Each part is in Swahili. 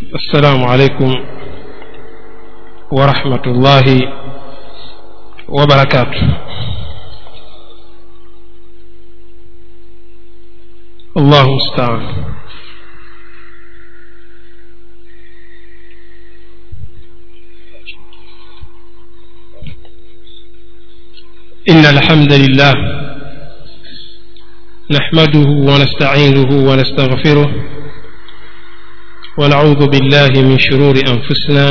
السلام عليكم ورحمة الله وبركاته الله المستعان إن الحمد لله نحمده ونستعينه ونستغفره ونعوذ بالله من شرور أنفسنا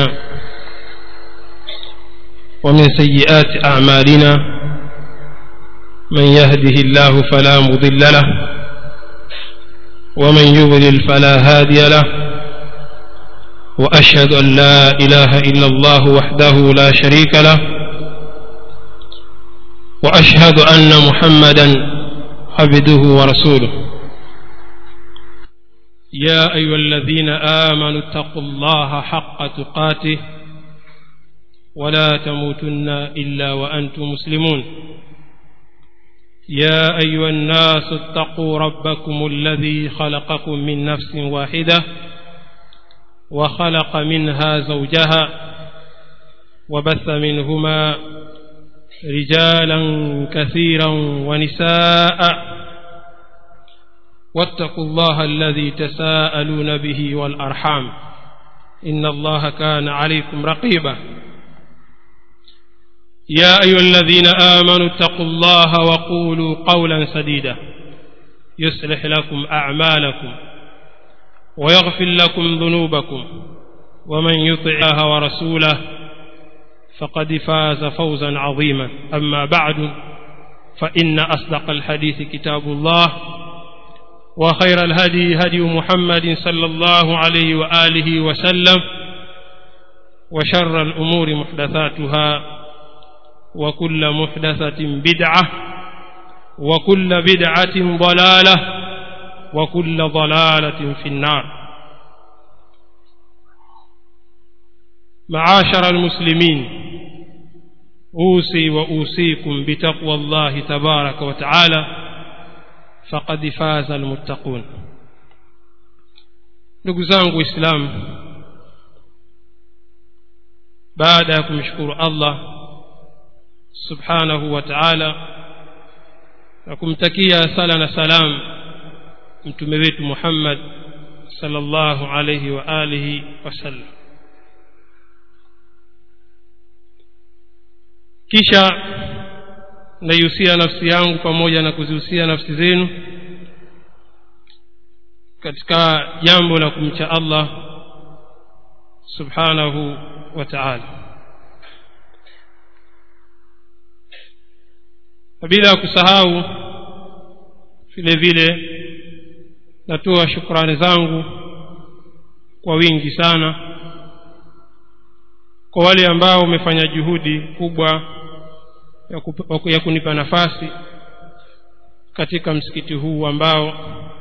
ومن سيئات أعمالنا من يهده الله فلا مضل له ومن يضلل فلا هادي له وأشهد أن لا إله إلا الله وحده لا شريك له وأشهد أن محمدا عبده ورسوله يا أيها الذين آمنوا اتقوا الله حق تقاته ولا تموتن إلا وأنتم مسلمون يا أيها الناس اتقوا ربكم الذي خلقكم من نفس واحدة وخلق منها زوجها وبث منهما رجالا كثيرا ونساء واتقوا الله الذي تساءلون به والأرحام إن الله كان عليكم رقيبا يا أيها الذين آمنوا اتقوا الله وقولوا قولا سديدا يصلح لكم أعمالكم ويغفر لكم ذنوبكم ومن يطع الله ورسوله فقد فاز فوزا عظيما أما بعد فإن أصدق الحديث كتاب الله وخير الهدي هدي محمد صلى الله عليه وآله وسلم وشر الأمور محدثاتها وكل محدثة بدعة وكل بدعة ضلالة وكل ضلالة في النار معاشر المسلمين أوصي وأوصيكم بتقوى الله تبارك وتعالى فقد فاز المتقون ndugu zangu waislamu baada ya kumshukuru allah subhanahu wa taala na kumtakia sala na salam mtume wetu muhammad sallallahu alaihi wa alihi wasallam kisha naihusia nafsi yangu pamoja na kuzihusia nafsi zenu katika jambo la kumcha allah subhanahu wa taala bila ya kusahau vile vile natoa shukrani zangu kwa wingi sana kwa wale ambao wamefanya juhudi kubwa ya, kup, ya kunipa nafasi katika msikiti huu ambao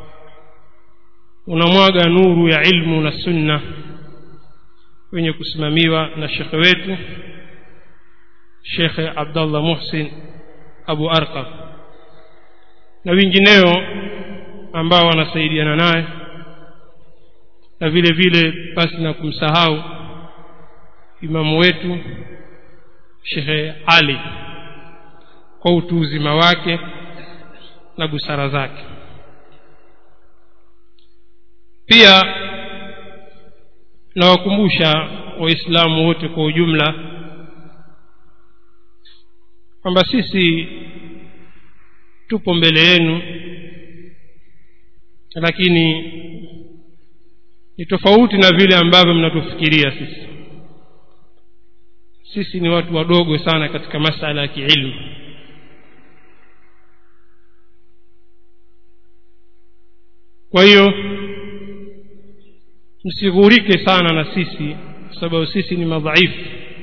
unamwaga nuru ya ilmu na sunna wenye kusimamiwa na shekhe wetu shekhe abdallah muhsin abu arqam na wengineo ambao wanasaidiana naye na vile vile basi na kumsahau imamu wetu shekhe ali kwa utu uzima wake na busara zake pia nawakumbusha waislamu wote kwa ujumla kwamba sisi tupo mbele yenu lakini ni tofauti na vile ambavyo mnatufikiria sisi sisi ni watu wadogo sana katika masala ya kiilmu kwa hiyo msighurike sana na sisi kwa sababu sisi ni madhaifu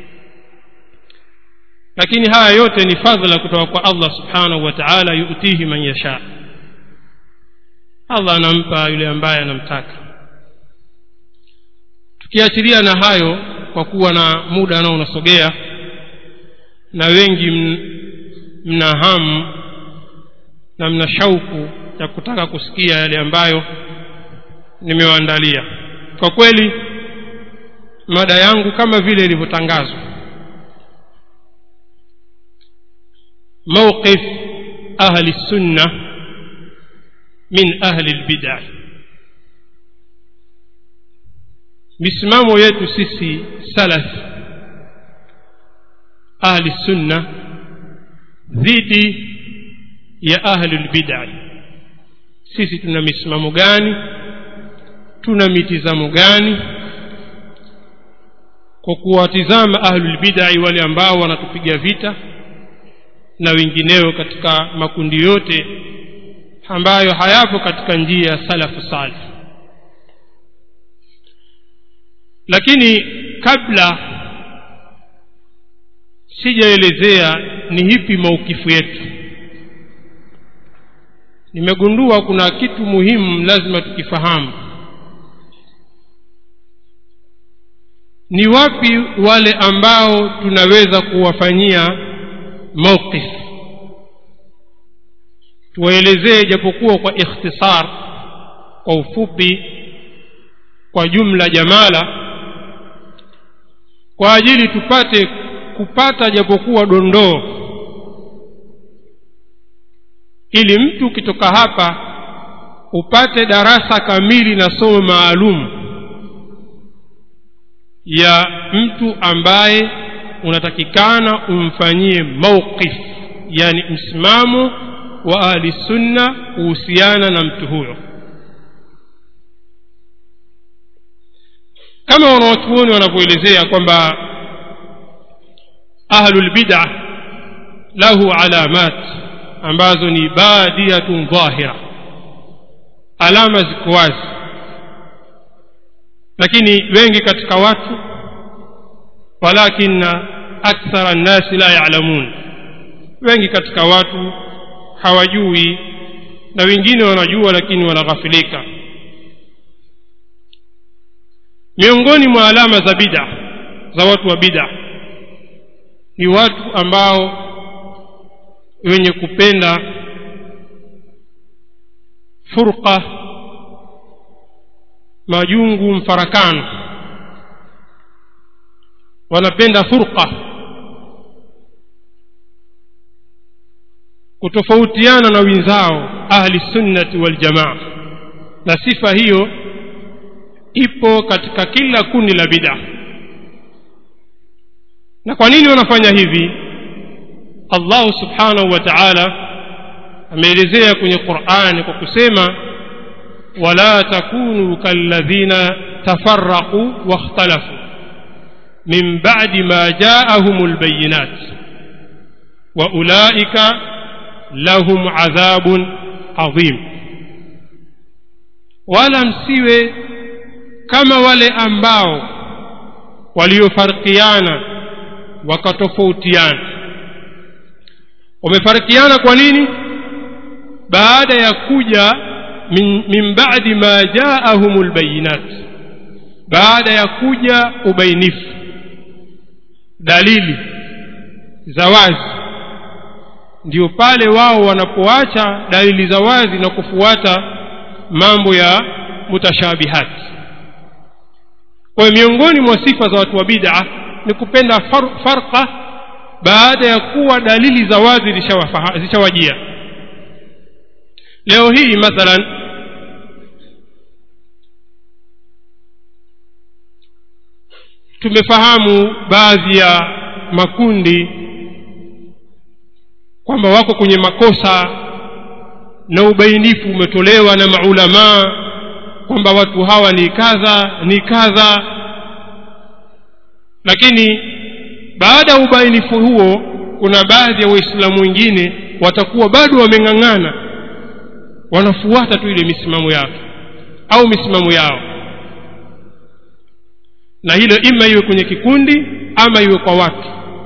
lakini haya yote ni fadhila kutoka kwa allah subhanahu wa taala yutihi man yasha allah anampa yule ambaye anamtaka tukiachilia na hayo kwa kuwa na muda nao unasogea na wengi mna hamu na mna shauku ya kutaka kusikia yale ambayo nimewaandalia kwa kweli mada yangu kama vile ilivyotangazwa mawqif ahli sunna min ahli lbidai misimamo yetu sisi salaf ahli sunna dhidi ya ahli lbidai sisi tuna misimamo gani tuna mitizamo gani kwa kuwatizama ahlulbidai wale ambao wanatupiga vita na wengineo katika makundi yote ambayo hayapo katika njia ya salafu salih lakini kabla sijaelezea ni hipi maukifu yetu nimegundua kuna kitu muhimu lazima tukifahamu ni wapi wale ambao tunaweza kuwafanyia mawqif tuwaelezee japokuwa kwa ikhtisar kwa ufupi kwa jumla jamala kwa ajili tupate kupata japokuwa dondoo ili mtu ukitoka hapa upate darasa kamili na somo maalum ya mtu ambaye unatakikana umfanyie mauqif yani msimamo wa ahli sunna kuhusiana na mtu huyo kama wanawachuoni wanavyoelezea kwamba ahlulbida lahu alamat ambazo ni badiyatun dhahira alama ziko wazi lakini wengi katika watu walakina akthara nnasi la yalamun wengi katika watu hawajui na wengine wanajua lakini wanaghafilika miongoni mwa alama za bida za watu wa bida ni watu ambao wenye kupenda furqa majungu mfarakano wanapenda furqa kutofautiana na wenzao ahli sunnati waljamaa na sifa hiyo ipo katika kila kundi la bid'a na kwa nini wanafanya hivi allah subhanahu wa taala ameelezea kwenye qurani kwa kusema wala takunu kalladhina tafaraqu wakhtalafu min badi ma jaahum lbayinat wa ulaika lahum adhabun adhim wala msiwe kama wale ambao waliofarikiana wakatofautiana wamefarikiana kwa nini baada ya kuja min, min badi ma jaahum lbayinat baada ya kuja ubainifu dalili za wazi ndio pale wao wanapoacha dalili za wazi na kufuata mambo ya mutashabihati kwa hiyo miongoni mwa sifa za watu wa bid'a ni kupenda far, farqa baada ya kuwa dalili za wazi zishawajia leo hii mathalan tumefahamu baadhi ya makundi kwamba wako kwenye makosa na ubainifu umetolewa na maulamaa kwamba watu hawa ni kadha ni kadha lakini baada ya ubainifu huo kuna baadhi ya waislamu wengine watakuwa bado wameng'ang'ana wanafuata tu ile misimamo yake au misimamo yao na hilo ima iwe kwenye kikundi ama iwe kwa watu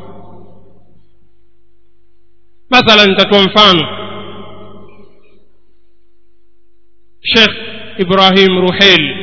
mathalan nitatoa mfano shekh ibrahim ruhel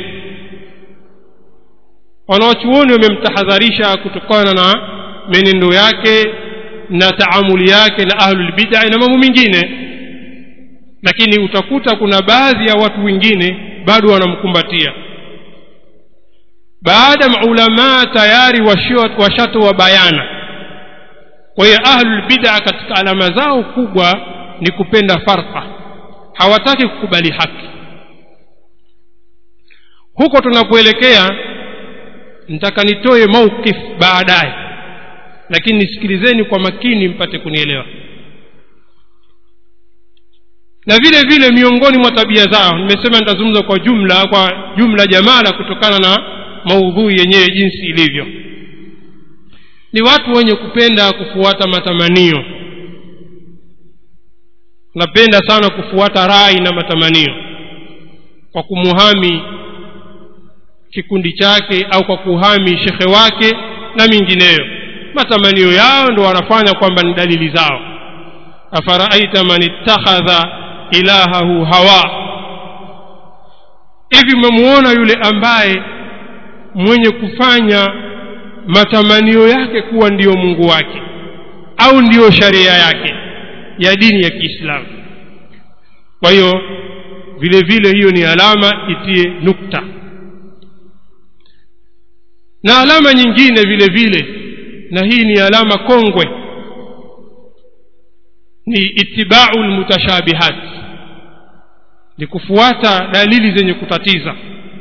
wanawachuoni wamemtahadharisha kutokana na menendo yake na taamuli yake na ahlulbidai na mambo mengine lakini utakuta kuna baadhi ya watu wengine bado wanamkumbatia baada maulamaa tayari washatoa bayana kwa hiyo ahlulbida katika alama zao kubwa ni kupenda farqa hawataki kukubali haki huko tunapoelekea nitaka nitoe mauqif baadaye lakini nisikilizeni kwa makini mpate kunielewa na vile vile miongoni mwa tabia zao nimesema nitazungumza kwa jumla kwa jumla jamala kutokana na maudhui yenyewe jinsi ilivyo ni watu wenye kupenda kufuata matamanio napenda sana kufuata rai na matamanio kwa kumuhami kikundi chake au kwa kuhami shekhe wake na mingineyo matamanio yao ndo wanafanya kwamba ni dalili zao afaraaita man ittakhadha ilahahu hawa hivi umemuona yule ambaye mwenye kufanya matamanio yake kuwa ndiyo mungu wake au ndiyo sharia yake ya dini ya kiislamu kwa hiyo vile vile hiyo ni alama itie nukta na alama nyingine vile vile na hii ni alama kongwe ni itibau lmutashabihat ni kufuata dalili zenye kutatiza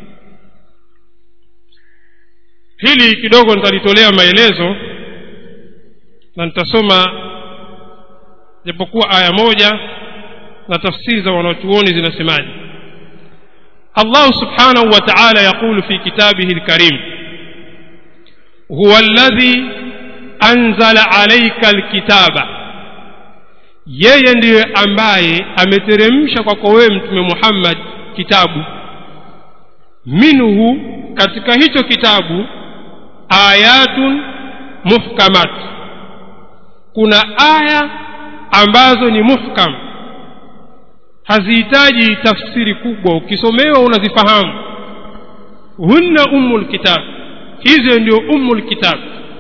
hili kidogo nitalitolea maelezo na nitasoma japokuwa aya moja na tafsiri za wanachuoni zinasemaje allah subhanahu wa taala yaqulu fi kitabihi lkarim huwa alladhi anzala alaika alkitaba yeye ndiye ambaye ameteremsha kwako wewe mtume muhammad kitabu minhu katika hicho kitabu ayatun muhkamat kuna aya ambazo ni muhkam hazihitaji tafsiri kubwa ukisomewa unazifahamu hunna ummu lkitab hizo ndio ummu lkitab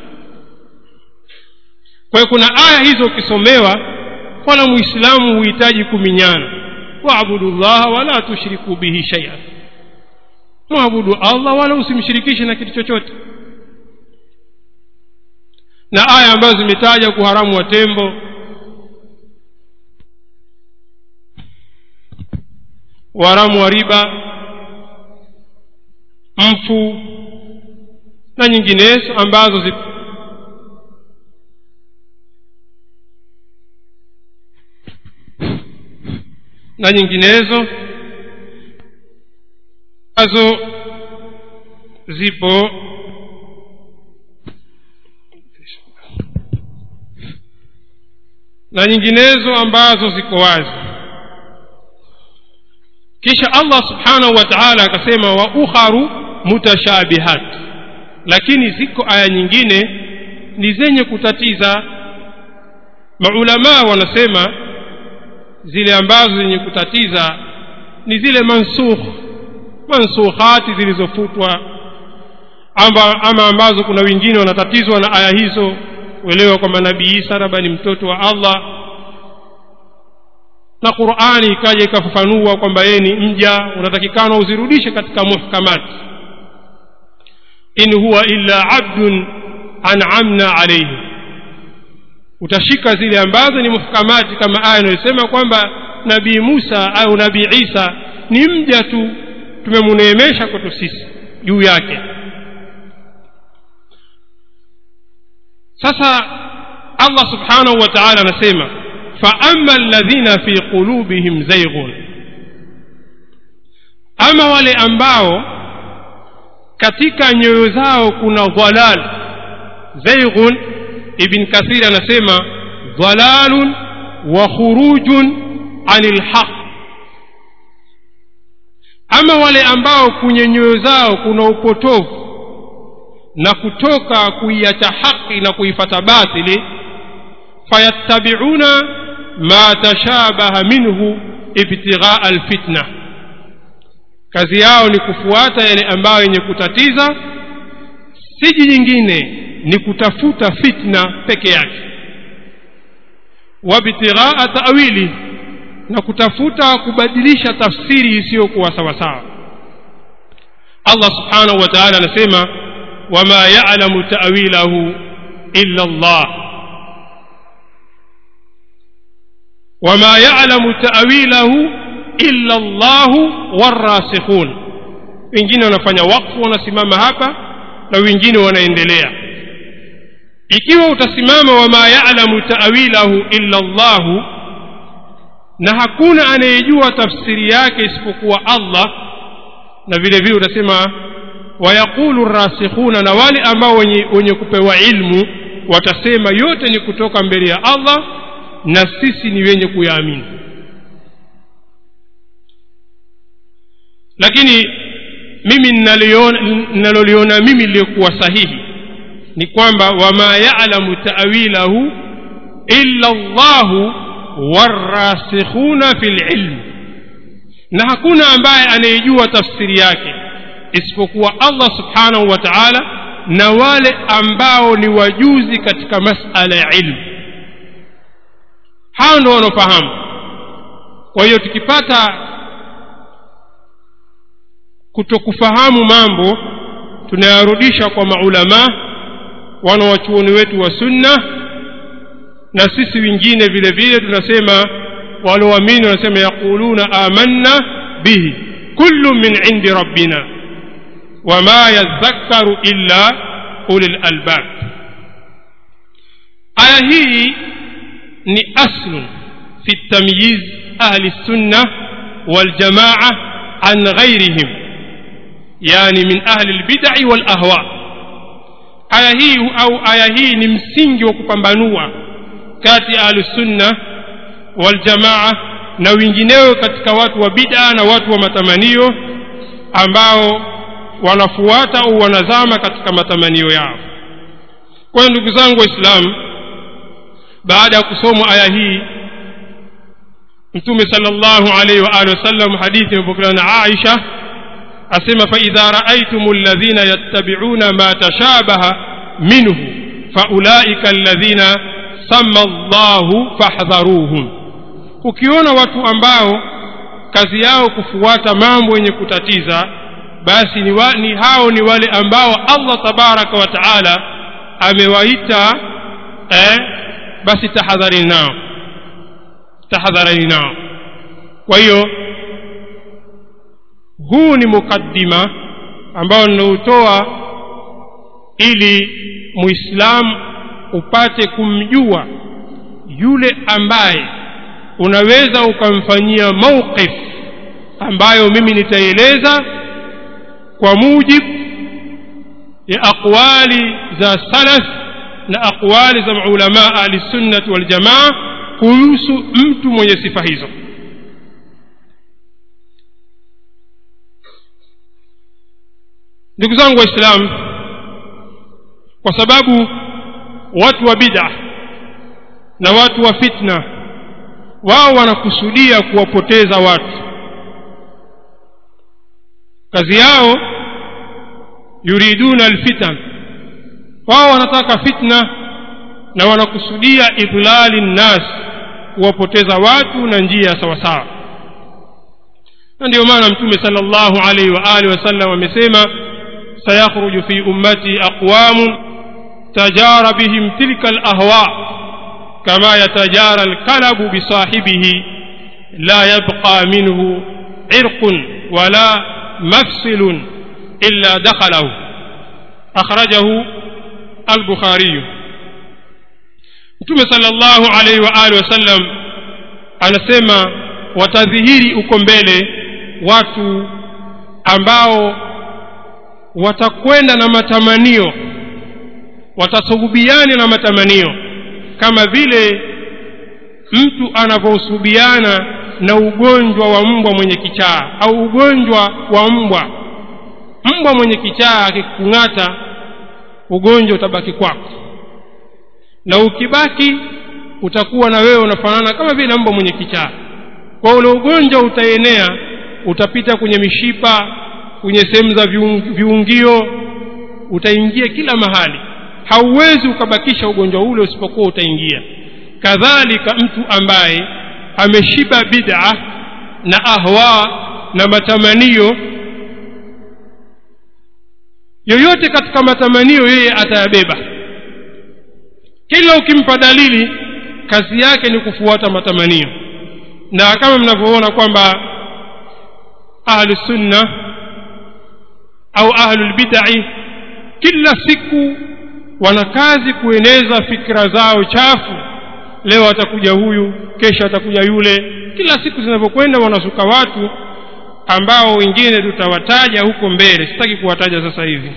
kwa hiyo kuna aya hizo ukisomewa wala muislamu huhitaji kuminyana waabudu llaha wala tushriku bihi shaia mwabudu allah wala usimshirikishe na kitu chochote na aya ambazo zimetaja kuharamu wa tembo uharamu wa riba mfu na nyinginezo ambazo zi na nyinginezo ambazo zipo na nyinginezo ambazo ziko wazi kisha allah subhanahu wa taala akasema wa ukharu mutashabihat lakini ziko aya nyingine ni zenye kutatiza maulamaa wanasema zile ambazo zenye kutatiza ni zile mansukh mansukhati zilizofutwa ama, ama ambazo kuna wengine wanatatizwa na aya hizo kuelewa kwamba nabii isa labda ni mtoto wa allah na qurani ikaja ikafafanua kwamba yeye ni mja unatakikana uzirudishe katika muhkamati in huwa illa abdun an'amna alayhi utashika zile ambazo ni muhkamati kama aya inayosema kwamba nabii musa au nabii isa ni mja tu tumemuneemesha kwetu sisi juu yake sasa allah subhanahu wa taala anasema faama alladhina fi qulubihim zaighun ama wale ambao katika nyoyo zao kuna dhalal zaighun ibn kathir anasema dhalalun wa khurujun anil haq ama wale ambao kwenye nyoyo zao kuna upotovu na kutoka kuiacha haki na kuifata batili fayattabiuna ma tashabaha minhu ibtighaa alfitna kazi yao ni kufuata yale ambayo yenye kutatiza siji nyingine ni kutafuta fitna peke yake wabtighaa tawili na kutafuta kubadilisha tafsiri isiyokuwa sawasawa allah subhanahu wa taala anasema wama yalamu tawilahu illa llah wama yalamu tawilahu illa llahu warasikhun wengine wanafanya wakfu wanasimama hapa na wengine wanaendelea ikiwa utasimama wama yalamu tawilahu illa llahu na hakuna anayejua tafsiri yake isipokuwa allah na vile vile utasema wayaqulu rasikhuna na wale ambao wenye, wenye kupewa ilmu watasema yote ni kutoka mbele ya allah na sisi ni wenye kuyaamini lakini mimi ninaloliona mimi liliyokuwa sahihi ni kwamba wama yalamu tawilahu illa llahu warasikhuna fi lilm na hakuna ambaye anayejua tafsiri yake isipokuwa allah subhanahu wa taala na wale ambao ni wajuzi katika masala ya ilmu hao ndo wanaofahamu kwa hiyo tukipata kutokufahamu mambo tunayarudisha kwa maulamaa wanawachuoni wetu wa sunna na sisi wengine vile vile tunasema walioamini wanasema yaquluna amanna bihi kullu min indi rabbina wama yadhakkaru illa ulil albab aya hii ni aslun fi tamyiz ahli sunna waljamaa an ghairihim yani min ahli lbidai walahwa aya hii au aya hii ni msingi wa kupambanua kati ya ahlusunna waljamaa na wengineo katika watu wa bid'a na watu wa matamanio ambao wanafuata au wanazama katika matamanio yao kwa ndugu zangu waislamu baada ya kusomwa aya hii mtume sallallahu alaihi wa alihi wasallam hadithi imepokelewa na aisha asema faidha raaitum alladhina yattabi'una ma tashabaha minhu faulaika alladhina sama llahu fahdharuhum ukiona watu ambao kazi yao kufuata mambo yenye kutatiza basi ni, wa, ni hao ni wale ambao allah tabaraka wa taala amewaita eh, basi tahadharini nao tahadharini nao kwa hiyo huu ni mukaddima ambao ninautoa ili muislamu upate kumjua yule ambaye unaweza ukamfanyia mauqif ambayo mimi nitaieleza kwa mujibu ya aqwali za salaf na aqwali za maulamaa ahlisunnati waljamaa kuhusu mtu mwenye sifa hizo ndugu zangu waislamu kwa sababu watu wa bid'a na watu wa fitna wao wanakusudia kuwapoteza watu kazi yao yuriduna alfitan wao wanataka fitna na wanakusudia idlali nnas kuwapoteza watu na njia sawasawa na ndio maana mtume sallallahu alaihi wa alihi wasallam amesema sayakhruju fi ummati aqwamun tajara bihim tilka alahwa kama yatajara alkalabu bisahibihi la yabqa minhu irqun wala mafsilun illa dakhalahu akhrajahu البخاري mtume sallallahu alaihi wa alihi wasallam anasema watadhihiri uko mbele watu ambao watakwenda na matamanio watasuhubiana na matamanio kama vile mtu anavyosuhubiana na ugonjwa wa mbwa mwenye kichaa au ugonjwa wa mbwa mbwa mwenye kichaa akikung'ata ugonjwa utabaki kwako na ukibaki utakuwa na wewe unafanana kama vile mbwa mwenye kichaa kwa ule ugonjwa utaenea utapita kwenye mishipa kwenye sehemu za viungio utaingia kila mahali hauwezi ukabakisha ugonjwa ule usipokuwa utaingia kadhalika mtu ambaye ameshiba bid'a na ahwa na matamanio yoyote katika matamanio yeye atayabeba kila ukimpa dalili kazi yake ni kufuata matamanio na kama mnavyoona kwamba ahlu sunna au ahlu lbidai kila siku wana kazi kueneza fikra zao chafu leo atakuja huyu kesho atakuja yule kila siku zinavyokwenda wanasuka watu ambao wengine tutawataja huko mbele sitaki kuwataja sasa hivi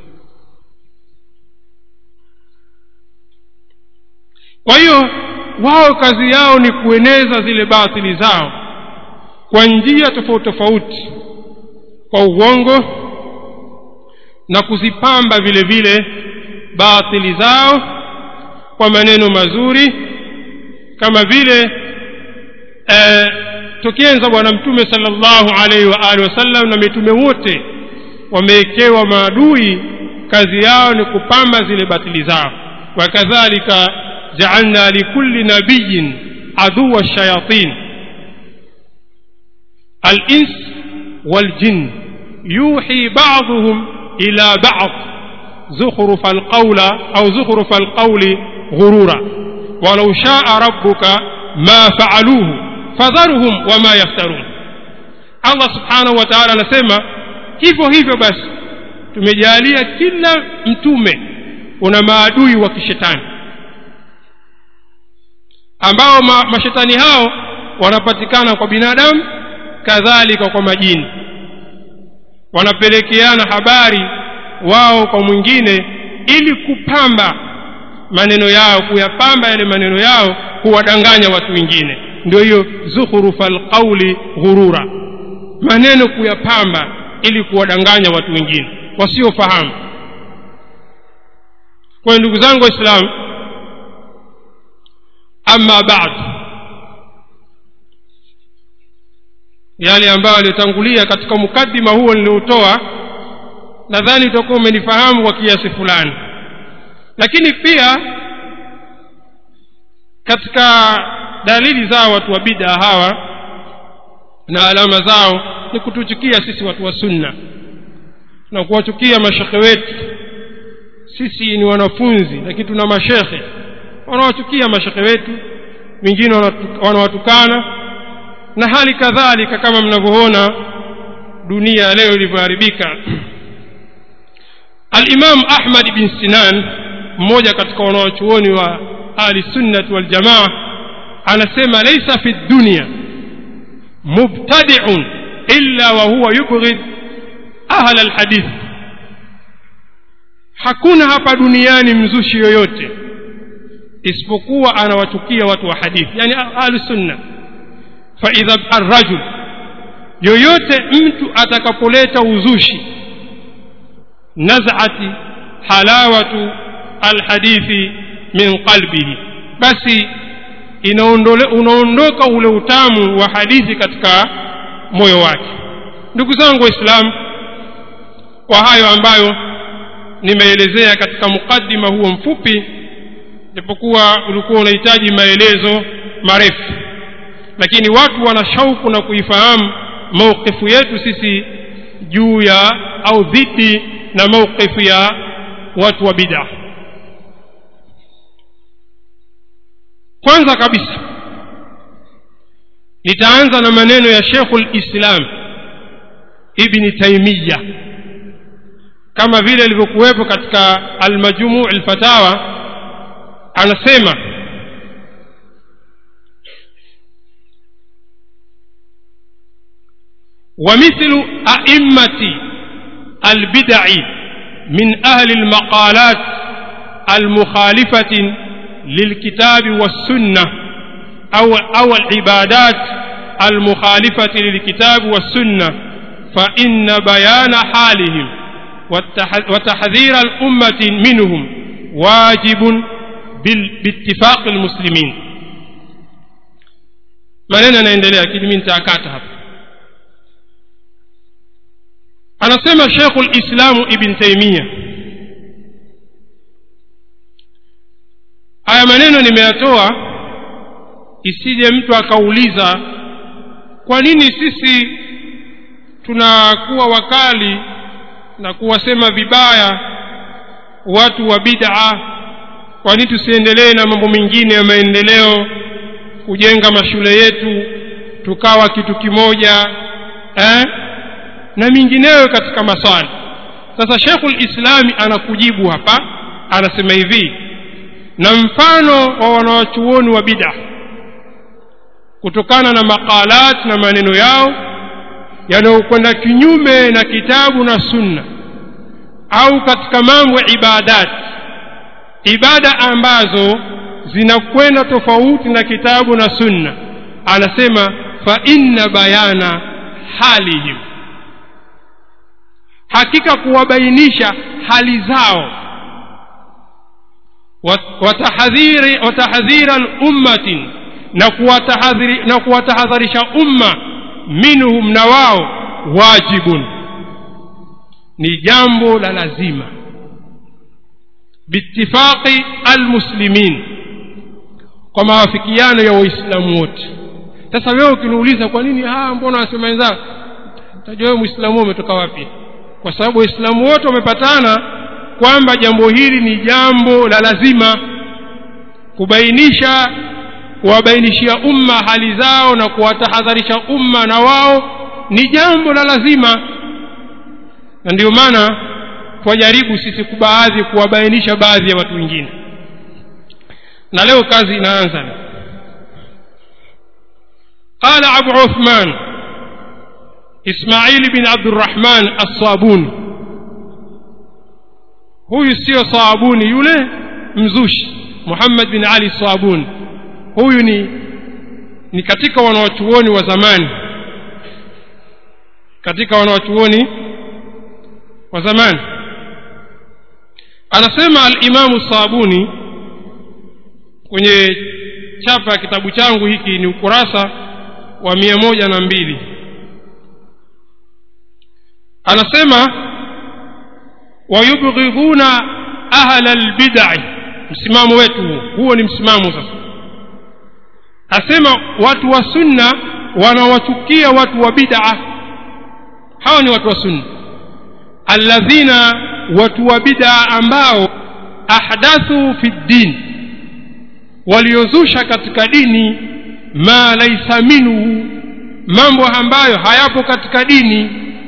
kwa hiyo wao kazi yao ni kueneza zile batili zao kwa njia tofauti tofauti kwa uongo na kuzipamba vile vile batili zao kwa maneno mazuri kama vile eh, tukienza bwana mtume sallallahu alaihi wa alihi wasallam na mitume wote wamewekewa maadui kazi yao ni kupamba zile batili zao wakadhalika jaalna likulli nabiyin aduwa shayatin الإنس والجن يوحي بعضهم إلى بعض زخرف القول أو زخرف القول غرورا ولو شاء ربك ما فعلوه فذرهم وما يفترون الله سبحانه وتعالى anasema hivyo hivyo basi tumejalia kila mtume una maadui wa kishetani ambao ma, mashetani hao wanapatikana kwa binadamu kadhalika kwa majini wanapelekeana habari wao kwa mwingine ili kupamba maneno yao kuyapamba yale maneno yao kuwadanganya watu wengine ndio hiyo zukhrufa alqauli ghurura maneno kuyapamba ili kuwadanganya watu wengine wasiofahamu kwa ndugu zangu waislamu ama baadu yale ambayo aliyotangulia katika mukaddima huo niliotoa nadhani utakuwa umenifahamu kwa kiasi fulani lakini pia katika dalili zao watu wa bida hawa na alama zao ni kutuchukia sisi watu wa sunna na kuwachukia mashekhe wetu sisi ni wanafunzi lakini tuna mashekhe wanawachukia mashekhe wetu wengine wanawatukana na hali kadhalika kama mnavyoona dunia leo ilivyoharibika alimam ahmad bin sinan mmoja katika wanawachuoni wa ahli sunnati waljamaa anasema laisa fi dunya mubtadiun illa wa huwa yubghid ahla alhadith hakuna hapa duniani mzushi yoyote isipokuwa anawachukia watu wa hadithi yani ahlu sunna faidha arrajul yoyote mtu atakapoleta uzushi nazati halawatu alhadithi min qalbihi basi unaondoka ule utamu wa hadithi katika moyo wake ndugu zangu waislamu kwa hayo ambayo nimeelezea katika mukaddima huo mfupi japokuwa ulikuwa unahitaji maelezo marefu lakini watu wana shauku na kuifahamu mauqifu yetu sisi juu ya au dhidi na mauqifu ya watu wa bid'a kwanza kabisa nitaanza na maneno ya Sheikhul Islam Ibn Taymiyyah kama vile ilivyokuwepo katika Al-Majmu' al-Fatawa anasema ومثل أئمة البدع من أهل المقالات المخالفة للكتاب والسنة أو أو العبادات المخالفة للكتاب والسنة فإن بيان حالهم وتحذير الأمة منهم واجب باتفاق المسلمين maneno yanaendelea lakini mi nitaakata hapa anasema shekhu lislamu ibn taimia haya maneno nimeyatoa isije mtu akauliza kwa nini sisi tunakuwa wakali na kuwasema vibaya watu wa bid'a kwa nini tusiendelee na mambo mengine ya maendeleo kujenga mashule yetu tukawa kitu kimoja eh? na mingineyo katika maswali sasa Sheikhul Islami anakujibu hapa anasema hivi na mfano wa wanawachuoni wa bid'a kutokana na maqalat na maneno yao yanayokwenda kinyume na kitabu na sunna au katika mambo ya ibadat ibada ambazo zinakwenda tofauti na kitabu na sunna anasema fa inna bayana halihim hakika kuwabainisha hali zao watahadhiri watahadhira ummatin na kuwatahadhiri na kuwatahadharisha umma minhum na wao wajibun ni jambo la lazima biittifaqi almuslimin kwa maafikiano ya waislamu wote sasa wewe ukiniuliza kwa nini ah mbona wasema wenzao utajua wewe muislamu umetoka wapi kwa sababu waislamu wote wamepatana kwamba jambo hili ni jambo la lazima kubainisha kuwabainishia umma hali zao na kuwatahadharisha umma na wao ni jambo la lazima na ndio maana twajaribu sisi kubaadhi kuwabainisha baadhi ya watu wengine na leo kazi inaanza قال أبو عثمان إسماعيل بن عبد الرحمن الصابوني huyu sio saabuni yule mzushi muhammad bin ali saabuni huyu ni ni katika wanawachuoni wa zamani katika wanawachuoni wa zamani anasema alimamu sabuni kwenye chapa ya kitabu changu hiki ni ukurasa wa mia moja na mbili anasema wayubghidhuna ahla lbidai msimamo wetu huo huo ni msimamo sasa asema watu wa sunna wanawachukia watu wa bid'a hawa ni watu wa sunna alladhina watu wa bid'a ambao ahdathu fi ddin waliozusha katika dini ma laisa minhu mambo ambayo hayapo katika dini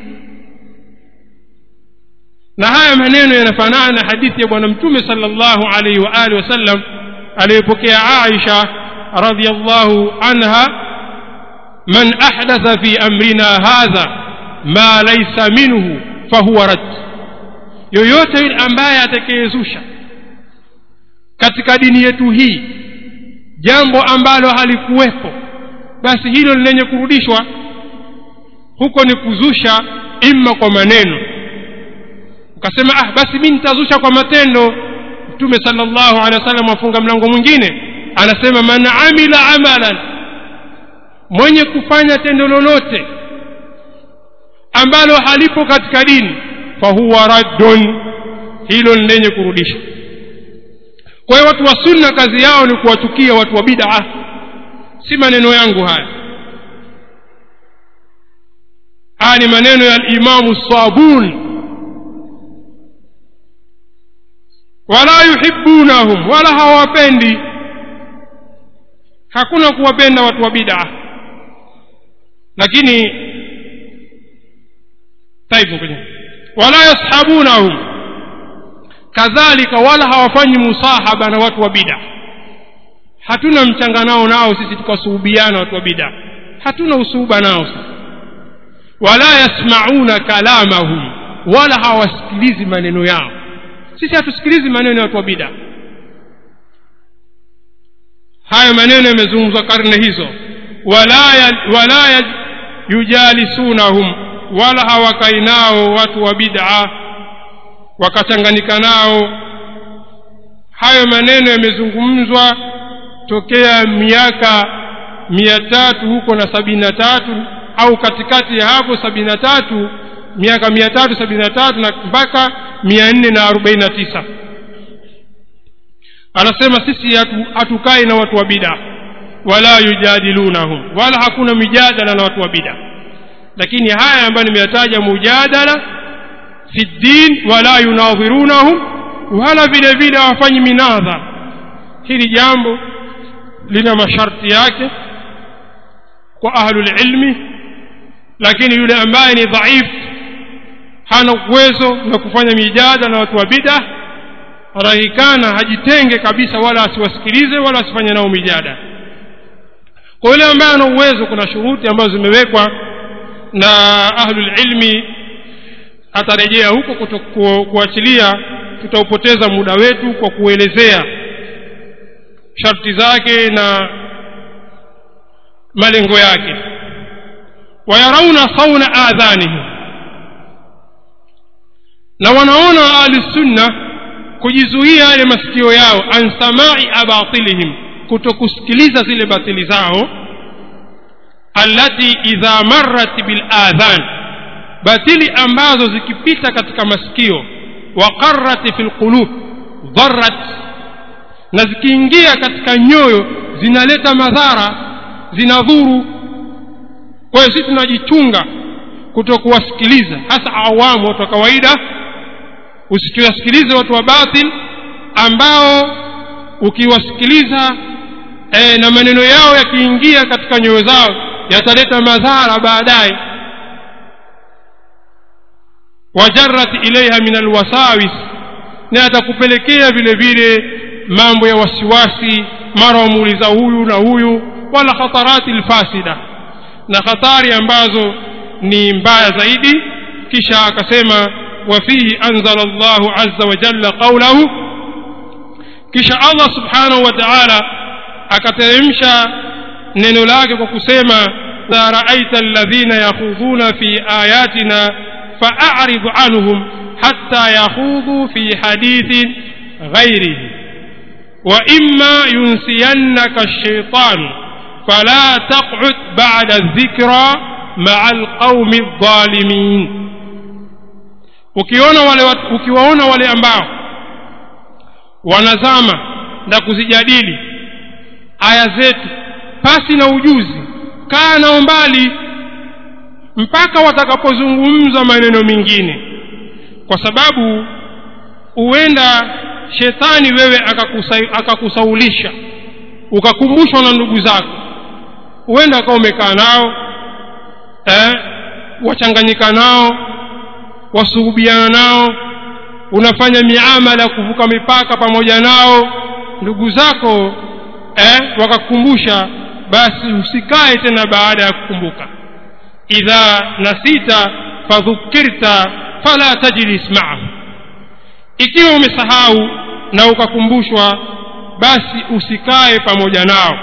na haya maneno yanafanana na hadithi ya bwana mtume sallallahu alaihi wa alihi wasallam aliyopokea Aisha radhiyallahu anha man ahdatha fi amrina hadha ma laysa minhu fahuwa rad yoyote yule ambaye atakayezusha katika dini yetu hii jambo ambalo halikuwepo basi hilo lenye kurudishwa huko ni kuzusha imma kwa maneno ukasema ah basi mimi nitazusha kwa matendo mtume sallallahu alaihi wasallam afunga mlango mwingine anasema man amila amalan mwenye kufanya tendo lolote ambalo halipo katika dini fahuwa raddun hilo ni lenye kurudisha kwa hiyo watu wa sunna kazi yao ni kuwachukia watu wa bid'a si maneno yangu haya haya ni maneno ya alimamu sabuni wala yuhibbunahum wala hawapendi hakuna kuwapenda watu wa bid'a lakini taifu kwenye wala yashabunahum kadhalika wala hawafanyi musahaba na watu wa bid'a hatuna mchanganao nao sisi tukasuhubiana watu wa bid'a hatuna usuhuba nao sisi wala yasmauna kalamahum wala hawasikilizi maneno yao sisi hatusikilizi maneno ya watu wa bid'a haya maneno yamezungumzwa karne hizo wala ya, wala ya, yujalisunahum wala hawakai nao watu wa bid'a wakachanganyika nao hayo maneno yamezungumzwa tokea miaka mia tatu huko na sabini na tatu au katikati ya hapo sabini na tatu miaka mia tatu sabini na tatu na mpaka mia nne na arobaini na tisa anasema sisi hatukai hatu na watu wa bida wala yujadilunahum wala hakuna mijadala na watu wa bida lakini haya ambayo nimeyataja mujadala fi ddin wala yunadhirunahum wala vile vile hawafanyi minadha hili jambo lina masharti yake kwa ahlulilmi lakini yule ambaye ni dhaifu hana uwezo na kufanya mijada na watu wa bida anahikana hajitenge kabisa wala asiwasikilize wala asifanye nao mijada kwa yule ambaye ana uwezo kuna shuruti ambazo zimewekwa na ahlulilmi atarejea huko kuachilia tutaupoteza muda wetu kwa kuelezea sharti zake na malengo yake wayarauna sauna adhanihim na wanaona ahlusunna kujizuia yale masikio yao an samai abatilihim kutokusikiliza zile batili zao allati idha marrat biladhan batili ambazo zikipita katika masikio waqarrat fi lqulub dharrat na zikiingia katika nyoyo zinaleta madhara zinadhuru kwa hiyo sisi tunajichunga kutokuwasikiliza hasa awamu watu wa kawaida usikiwasikilize watu wa batil ambao ukiwasikiliza e, na maneno yao yakiingia katika nyoyo zao yataleta madhara baadaye wajarat ilaiha min alwasawis na yatakupelekea vile vile mambo ya wasiwasi mara wamuuliza huyu na huyu wala khatarati lfasida na hatari ambazo ni mbaya zaidi kisha akasema wafihi anzala llahu aza wajalla qaulahu kisha allah subhanahu wa taala akateremsha neno lake kwa kusema idha raaita alladhina yakhudhuna fi ayatina faarid anhum hatta yakhudhu fi hadithin ghairihi واما ينسينك الشيطان فلا تقعد بعد الذكرى مع القوم الظالمين ukiona wale ukiwaona wale ambao wanazama na kuzijadili aya zetu pasi na ujuzi kaa nao mbali mpaka watakapozungumza maneno mengine kwa sababu huenda shetani wewe akakusaulisha ukakumbushwa na ndugu zako huenda akawa umekaa nao eh, wachanganyika nao wasuhubiana nao unafanya miamala ya kuvuka mipaka pamoja nao ndugu zako eh, wakakukumbusha basi usikae tena baada ya kukumbuka idha nasita fadhukirta fala tajlis maahu ikiwa umesahau na ukakumbushwa basi usikae pamoja nao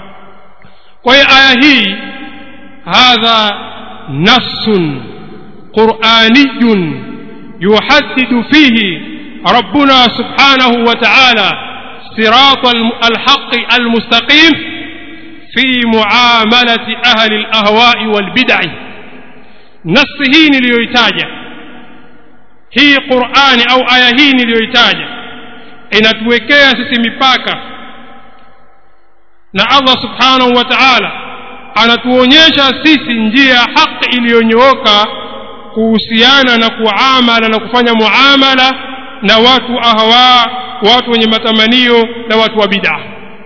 kwa hiyo aya hii hadha nassun quraniyun yuhaddidu fihi rabbuna subhanahu wa ta'ala صراط الحق المستقيم في معاملة أهل الأهواء والبدع نص hii niliyoitaja hii qurani au aya hii niliyoitaja inatuwekea sisi mipaka na allah subhanahu wa taala anatuonyesha sisi njia ya haki iliyonyooka kuhusiana na kuamala na kufanya muamala na watu ahwa watu wenye matamanio na watu wa bid'a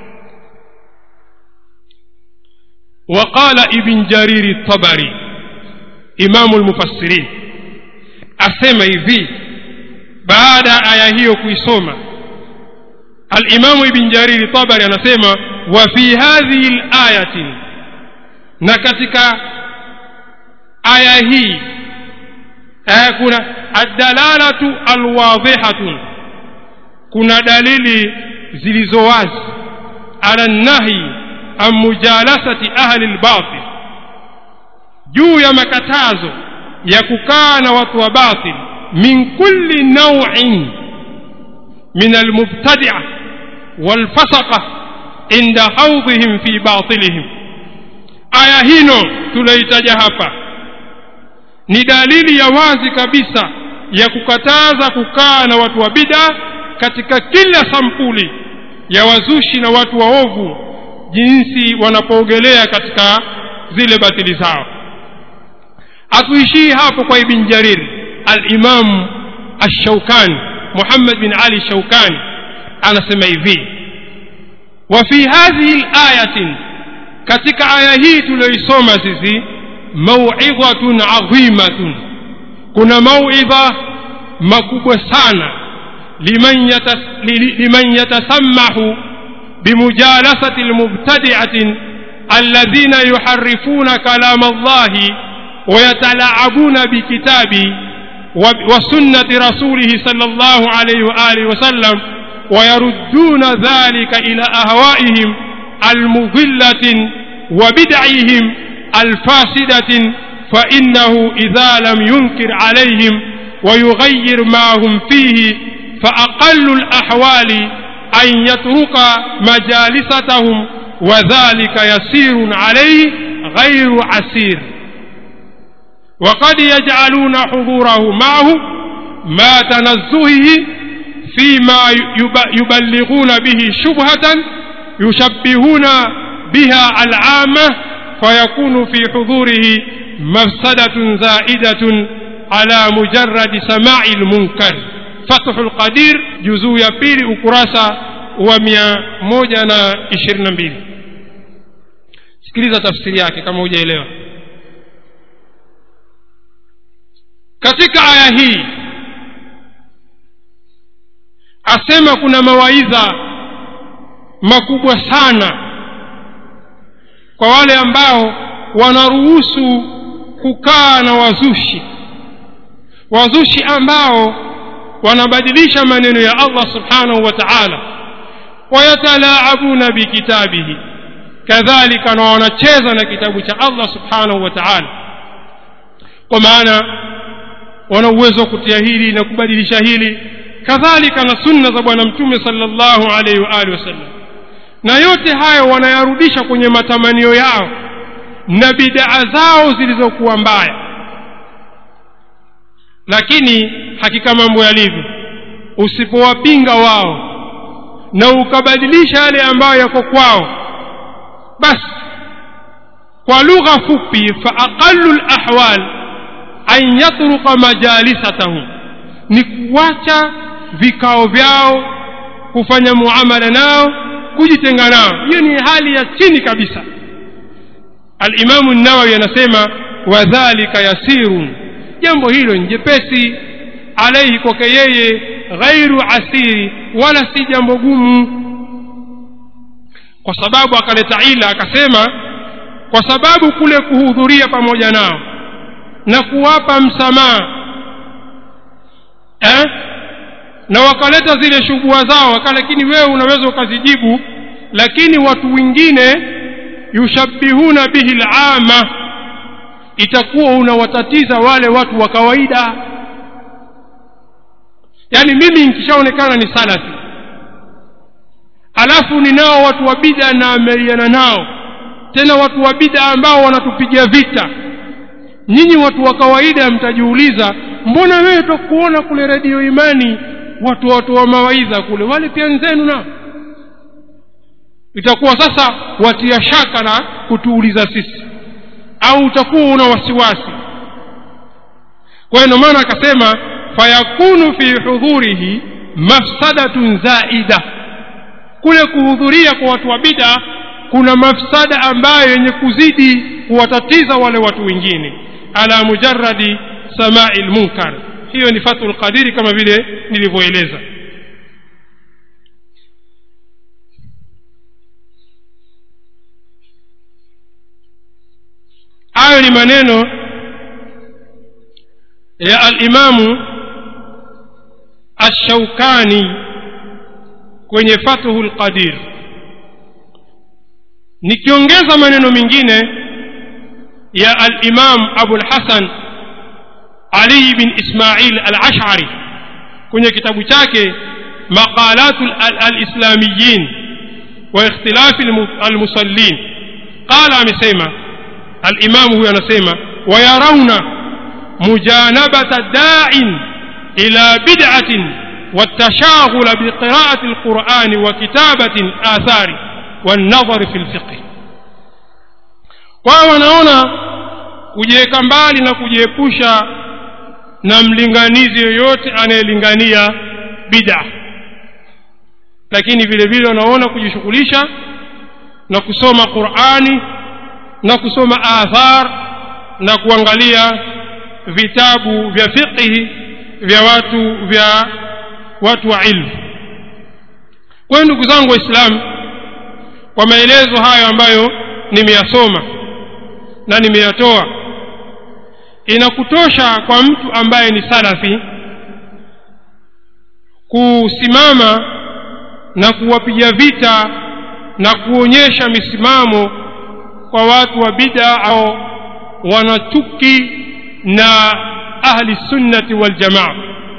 وقال ابن جرير الطبري إمام المفسرين asema hivi baada ya aya hiyo kuisoma alimamu ibn jariri tabari anasema wa fi hadhihi layati na katika aya hii aya kuna addalalatu alwadhihatun kuna dalili zilizo wazi ala nahi an mujalasati ahli lbatil juu ya makatazo ya kukaa na watu wa batil min kulli naw'in min almubtadi'a walfasaqa inda haudhihim fi batilihim aya hino tunaitaja hapa ni dalili ya wazi kabisa ya kukataza kukaa na watu wa bid'a katika kila sampuli ya wazushi na watu waovu jinsi wanapoogelea katika zile batili zao hatuishii hapo kwa ibn jarir alimamu alshaukani muhammad bin ali shaukani anasema hivi wa fi hadhihi layatin katika aya hii tuliyoisoma sisi mauidhatun adhimatun kuna mauidha makubwa sana liman, yatas, li, liman yatasammahu bimujalasati lmubtadiatin alladhina yuharifuna kalama allahi ويتلاعبون بكتابه وسنة رسوله صلى الله عليه وآله وسلم ويردون ذلك إلى أهوائهم المضلة وبدعهم الفاسدة فإنه إذا لم ينكر عليهم ويغير ما هم فيه فأقل الأحوال أن يترك مجالستهم وذلك يسير عليه غير عسير وقد يجعلون حضوره معه ما تنزهه فيما يبلغون به شبهة يشبهون بها العامة فيكون في حضوره مفسدة زائدة على مجرد سماع المنكر فتح القدير جزء يبيل أكراسة ومئة موجة إشرين mbili sikiliza tafsiri yake kama hujaelewa katika aya hii asema kuna mawaidha makubwa sana kwa wale ambao wanaruhusu kukaa na wazushi wazushi ambao wanabadilisha maneno ya allah subhanahu wa taala wayatalaabuna bikitabihi kadhalika na wanacheza na kitabu cha allah subhanahu wa taala kwa maana wana uwezo wa kutia hili na kubadilisha hili kadhalika na sunna za bwana mtume sallallahu alaihi wa alihi wasallam na yote hayo wanayarudisha kwenye matamanio yao na bidaa zao zilizokuwa mbaya lakini hakika mambo yalivyo usipowapinga wao na ukabadilisha yale ambayo yako kwao basi kwa lugha fupi fa aqallu lahwal an yatruka majalisatahum ni kuwacha vikao vyao kufanya muamala nao kujitenga nao hiyo ni hali ya chini kabisa alimamu nawawi anasema wadhalika yasirun jambo hilo ni jepesi alaihi kwake yeye ghairu asiri wala si jambo gumu kwa sababu akaleta ila akasema kwa sababu kule kuhudhuria pamoja nao na kuwapa msamaha eh? na wakaleta zile shubua zao lakini wewe unaweza ukazijibu lakini watu wengine yushabihuna bihi lama itakuwa unawatatiza wale watu wa kawaida yaani mimi nkishaonekana ni salafi alafu ninao watu wa bida na ameliana nao tena watu wa bida ambao wanatupigia vita nyinyi watu wa kawaida mtajiuliza mbona wewe tokuona kule redio imani watu watu wa mawaidha kule wale pia nzenu nao itakuwa sasa watia shaka na kutuuliza sisi au utakuwa una wasiwasi kwa hiyo maana akasema fayakunu fi hudhurihi mafsadatun zaida kule kuhudhuria kwa watu wa bida kuna mafsada ambayo yenye kuzidi kuwatatiza wale watu wengine ala mujaradi samai lmunkar hiyo ni fathu lqadiri kama vile nilivyoeleza hayo ni maneno ya alimamu ashaukani kwenye fathu lqadir nikiongeza maneno mengine ya alimam abulhasan ali bin ismail alashari kwenye kitabu chake maqalatu alislamiyin wa ikhtilafi almusallin qala amesema alimamu huyo anasema wayarauna mujanabata dain ila bid'atin والتشاغل بقراءة القرآن وكتابة الآثار والنظر في الفقه wao wanaona kujiweka mbali na kujiepusha na mlinganizi yoyote anayelingania bid'a lakini vile vile wanaona kujishughulisha na kusoma qurani na kusoma athar na kuangalia vitabu vya fiqhi vya watu vya watu wa ilmu kwa hiyo ndugu zangu waislamu kwa maelezo hayo ambayo nimeyasoma na nimeyatoa inakutosha kwa mtu ambaye ni salafi kusimama na kuwapiga vita na kuonyesha misimamo kwa watu wa bid'a au wanachuki na ahli sunnati wal jamaa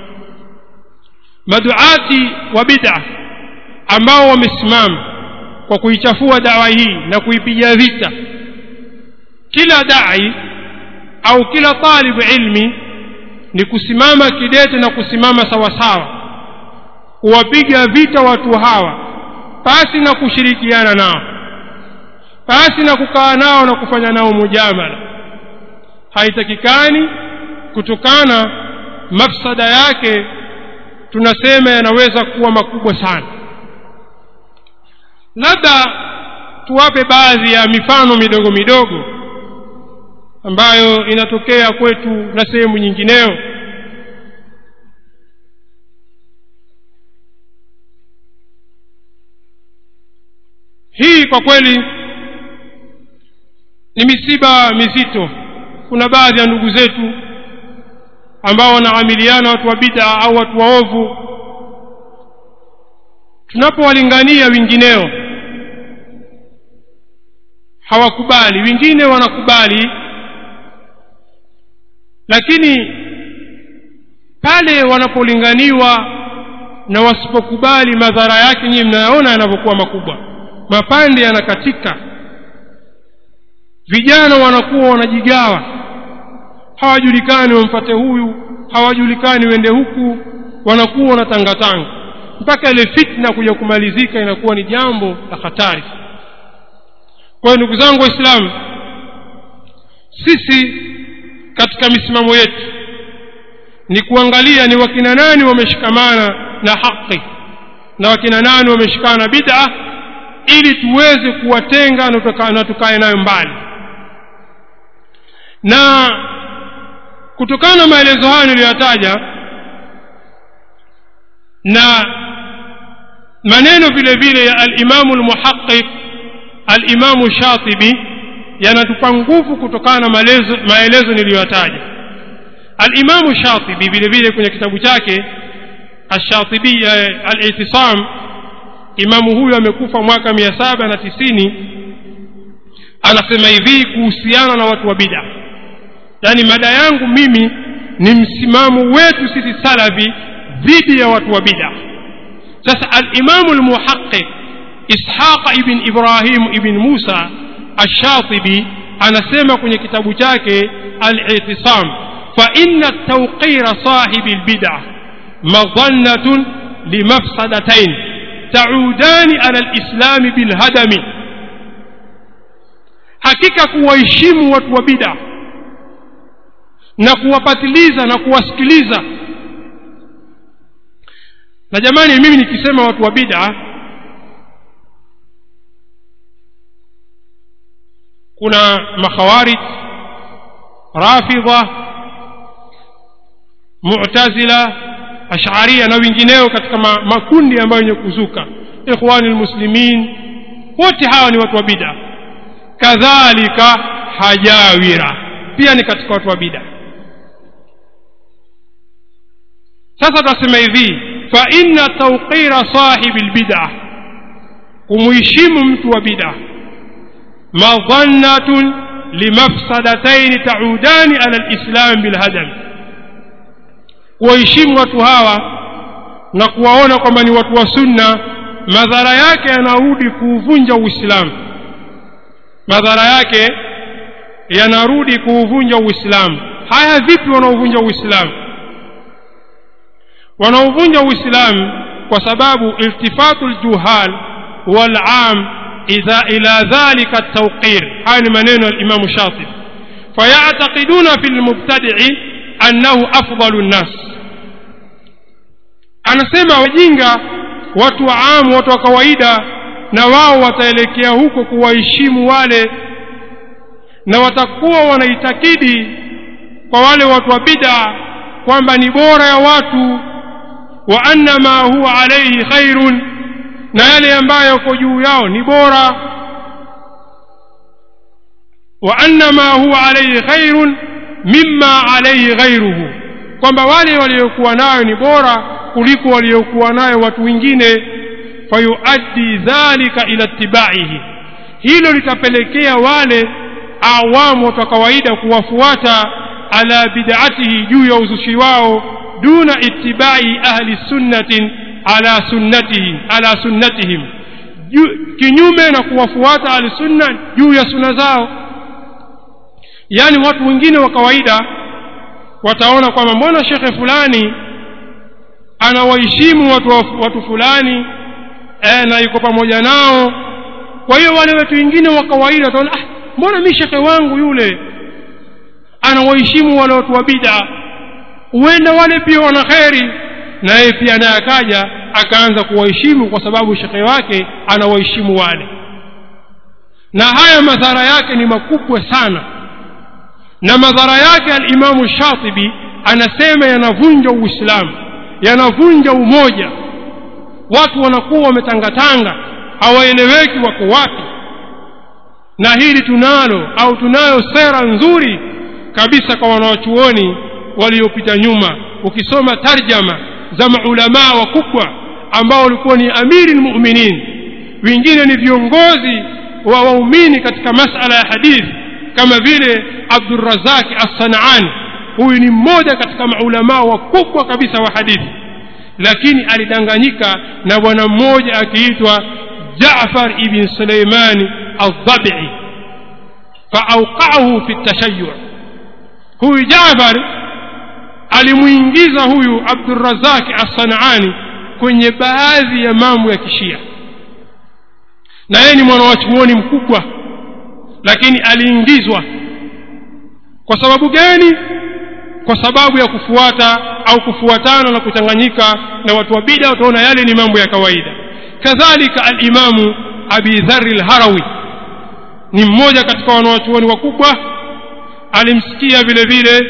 maduati wa bid'a ambao wamesimama kwa kuichafua dawa hii na kuipiga vita kila dai au kila talibu ilmi ni kusimama kidete na kusimama sawasawa kuwapiga vita watu hawa pasi na kushirikiana nao pasi na kukaa nao na kufanya nao mujamala haitakikani kutokana mafsada yake tunasema yanaweza kuwa makubwa sana labda tuwape baadhi ya mifano midogo midogo ambayo inatokea kwetu na sehemu nyingineo hii kwa kweli ni misiba mizito kuna baadhi ya ndugu zetu ambao wanaamiliana watu wa bid'a au watu waovu tunapowalingania wengineo hawakubali wengine wanakubali lakini pale wanapolinganiwa na wasipokubali madhara yake nyinyi mnayaona yanavyokuwa makubwa mapande yanakatika vijana wanakuwa wanajigawa hawajulikani wamfate huyu hawajulikani wende huku wanakuwa wanatangatanga mpaka ile fitna kuja kumalizika inakuwa ni jambo la hatari kwa hiyo ndugu zangu waislamu sisi katika misimamo yetu ni kuangalia ni wakina nani wameshikamana na haki na wakina nani wameshikana na bid'a ili tuweze kuwatenga na tukae nayo mbali na kutokana na maelezo hayo niliyoyataja na maneno vile vile ya alimamu lmuhaqiq alimamu shatibi yanatupa nguvu kutokana na maelezo, maelezo niliyoyataja alimamu shatibi vile vile kwenye kitabu chake ashatibi alitisam imamu huyu amekufa mwaka mia saba na tisini anasema hivi kuhusiana na watu wa bid'a yaani mada yangu mimi ni msimamo wetu sisi salafi dhidi ya watu wa bid'a sasa alimamu lmuhaqiq ishaqa ibn ibrahim ibn musa ashatibi anasema kwenye kitabu chake al-i'tisam fa inna tawqira sahibi al-bid'ah madhannatun limafsadatayn ta'udani ala al-islam bilhadami hakika kuwaheshimu watu wa bid'a na kuwapatiliza na kuwasikiliza na jamani mimi nikisema watu wa bid'a kuna makhawarij rafidha mu'tazila ash'aria na wengineo katika ma, makundi ambayo yenye kuzuka ikhwani almuslimin wote hawa ni watu wa bid'a kadhalika hajawira pia ni katika watu wa bid'a sasa tunasema hivi fa inna tawqira sahibi albid'ah kumuheshimu mtu wa bid'ah مظنة لمفسدتين تعودان على الإسلام بالهدم kuwaheshimu watu hawa na kuwaona kwamba ni watu wa sunna madhara yake yanarudi kuuvunja uislamu madhara yake yanarudi kuuvunja uislamu haya vipi wanaovunja uislamu wanaovunja uislamu kwa sababu iltifatu ljuhal walam إذا إلى ذلك التوقير هذا منين الإمام الشاطبي فيعتقدون في المبتدع annahu afdalu nnas anasema wajinga watu wa amu watu wa kawaida na wao wataelekea huko kuwaheshimu wale na watakuwa wanaitakidi kwa wale watu wa bid'a kwamba ni bora ya watu wa anna ma huwa alayhi khairun na yale ambayo yako juu yao ni bora wa anna ma huwa alayhi khairun mimma alayhi ghairuhu kwamba wale waliokuwa nayo ni bora kuliko waliokuwa nayo watu wengine fayuaddi dhalika ila ittibaihi hilo litapelekea wale awamu watu wa kawaida kuwafuata ala bid'atihi juu ya uzushi wao duna ittibai ahli sunnatin ala sunnatihi ala sunnatihim kinyume na kuwafuata ahli sunna juu ya sunna zao yani watu wengine wa kawaida wataona kwamba mbona shekhe fulani anawaheshimu watu, watu fulani e, na yuko pamoja nao kwa hiyo wale watu wengine wa kawaida wataona ah, mbona mi shekhe wangu yule anawaheshimu wale watu wa bid'a huenda wale pia wana kheri na yeye pia naye akaja akaanza kuwaheshimu kwa sababu shekhe wake anawaheshimu wale na haya madhara yake ni makubwa sana na madhara yake alimamu shatibi anasema yanavunja uislamu yanavunja umoja watu wanakuwa wametangatanga hawaeleweki wako wapi na hili tunalo au tunayo sera nzuri kabisa kwa wanawachuoni waliopita nyuma ukisoma tarjama za maulamaa wakubwa ambao walikuwa ni amiri lmuminin wengine ni viongozi wa waumini katika masala ya hadithi kama vile abdurazaki assanaani huyu ni mmoja katika maulamaa wakubwa kabisa wa hadithi lakini alidanganyika na bwana mmoja akiitwa jafar ibn suleimani aldhabii faauqaahu fi tashayu huyu jafar alimuingiza huyu abdurazaki assanaani kwenye baadhi ya mambo ya kishia na yeye ni mwanawachuoni mkubwa lakini aliingizwa kwa sababu gani kwa sababu ya kufuata au kufuatana na kuchanganyika na watu wa bida utaona yale ni mambo ya kawaida kadhalika alimamu abi dhari lharawi ni mmoja katika wanawachuoni wakubwa alimsikia vile vile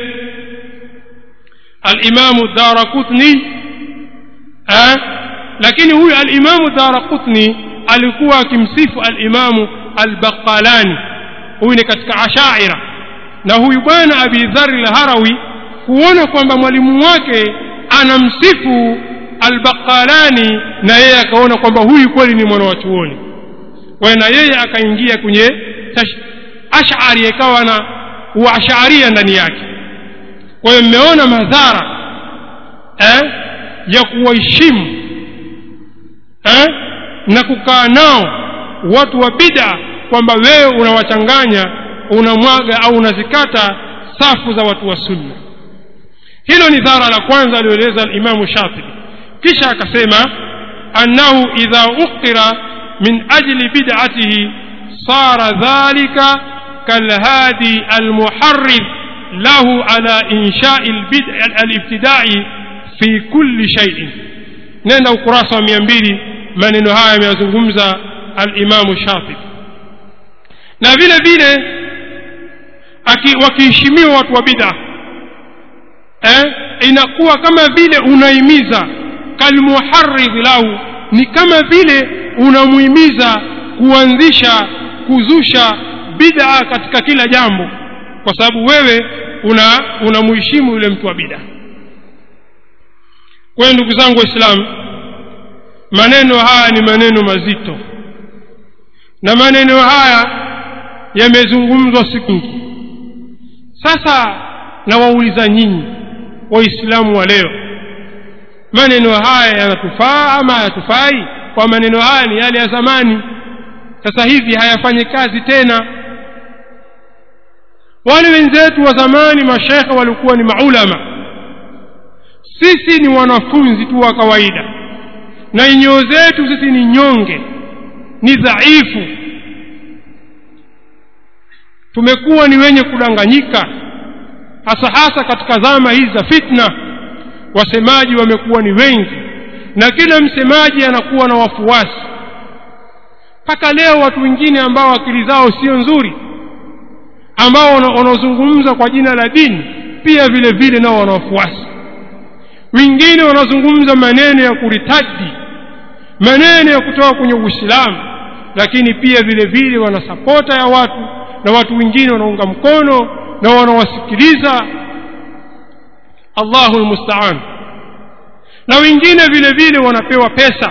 alimamu darakutni eh? lakini huyu alimamu darakutni alikuwa akimsifu alimamu albaqalani huyu ni katika ashaira na huyu bwana abi dhari lharawi kuona kwamba mwalimu wake anamsifu albaqalani na yeye akaona kwamba huyu kweli ni mwana wa chuoni kwa na yeye akaingia kwenye ashari ikawa na uasharia ndani yake kwa hiyo mmeona madhara eh, ya kuwaheshimu eh, na kukaa nao watu wa bida kwamba wewe unawachanganya unamwaga au unazikata safu za watu wa sunna hilo ni dhara la kwanza alioeleza alimamu shatibi kisha akasema annahu idha uqira min ajli bid'atihi sara dhalika kalhadi almuharrid lahu ala inshai alibtidai fi kulli shay'in nenda ukurasa wa mia mbili maneno haya ameyazungumza alimamu shatibi na vile vile wakiheshimiwa watu wa bid'a eh, inakuwa kama vile unaimiza kalmuharridh lahu ni kama vile unamuhimiza kuanzisha kuzusha bid'a katika kila jambo kwa sababu wewe una unamuheshimu yule mtu wa bid'a kwa hiyo ndugu zangu waislamu maneno haya ni maneno mazito na maneno haya yamezungumzwa siku nyingi sasa nawauliza nyinyi waislamu wa leo maneno haya yanatufaa ama hayatufai kwa maneno haya ni yale ya zamani sasa hivi hayafanyi kazi tena wale wenzetu wa zamani mashekhe walikuwa ni maulama sisi ni wanafunzi tu wa kawaida na nyoo zetu sisi ni nyonge ni dhaifu tumekuwa ni wenye kudanganyika hasa hasa katika zama hizi za fitna wasemaji wamekuwa ni wengi na kila msemaji anakuwa na wafuasi mpaka leo watu wengine ambao akili zao sio nzuri ambao wanaozungumza kwa jina la dini pia vile vile nao wana wafuasi wengine wanazungumza maneno ya kuritadi maneno ya kutoka kwenye uislamu lakini pia vile vile wana sapota ya watu na watu wengine wanaunga mkono na wanawasikiliza allahu lmustaan na wengine vile vile wanapewa pesa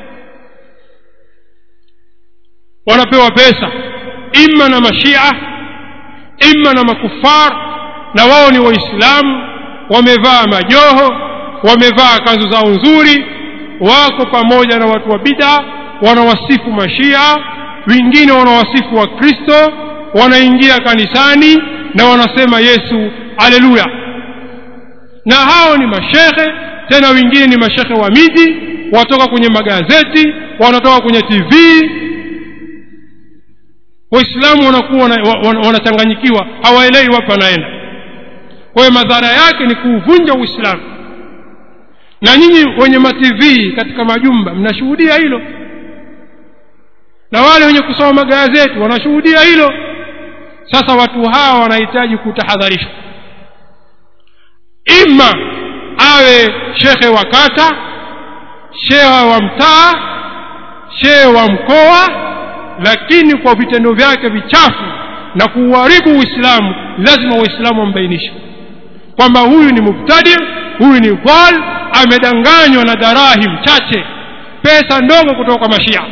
wanapewa pesa imma na mashia imma na makufar na wao ni waislamu wamevaa majoho wamevaa kanzu zao nzuri wako pamoja na watu wa bida wanawasifu mashia wengine wanawasifu wa kristo wanaingia kanisani na wanasema yesu aleluya na hao ni mashehe tena wengine ni mashehe wa miji watoka kwenye magazeti wanatoka kwenye tv waislamu wanakuwa wanachanganyikiwa hawaelewi wapi wanaenda kwa hiyo madhara yake ni kuuvunja uislamu na nyinyi wenye matv katika majumba mnashuhudia hilo na wale wenye kusoma magazeti wanashuhudia hilo sasa watu hawa wanahitaji kutahadharishwa ima awe shekhe wa kata shehe wa mtaa shehe wa mkoa lakini kwa vitendo vyake vichafu na kuuharibu uislamu lazima waislamu wambainishe kwamba huyu ni mubtadi huyu ni dhal amedanganywa na darahim chache pesa ndogo kutoka kwa mashia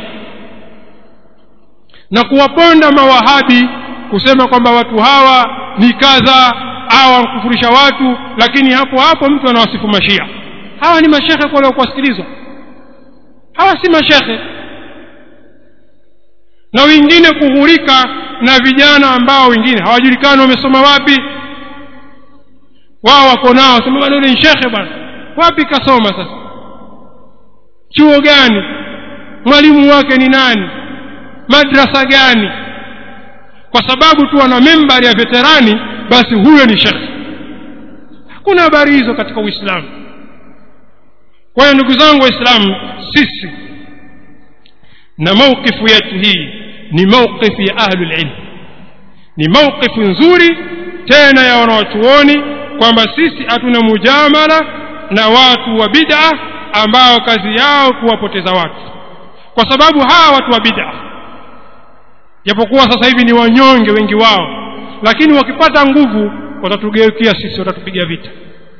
na kuwaponda mawahabi kusema kwamba watu hawa ni kadha au wankufurisha watu lakini hapo hapo mtu anawasifu mashia hawa ni mashekhe kwa kuwasikilizwa hawa si mashekhe na wengine kughurika na vijana ambao wengine hawajulikani wamesoma wapi wao wako nao sema bwana yule ni shekhe bwana wapi kasoma sasa chuo gani mwalimu wake ni nani madrasa gani kwa sababu tu ana membari ya veterani basi huyo ni shekhe hakuna habari hizo katika uislamu kwa hiyo ndugu zangu waislamu sisi na mauqifu yetu hii ni mauqifu ya ahlulilm ni mauqifu nzuri tena ya wanawachuoni kwamba sisi hatuna mujamala na watu wa bid'a ambao kazi yao kuwapoteza watu kwa sababu hawa watu wa bid'a japokuwa sasa hivi ni wanyonge wengi wao lakini wakipata nguvu watatugeukia sisi watatupiga vita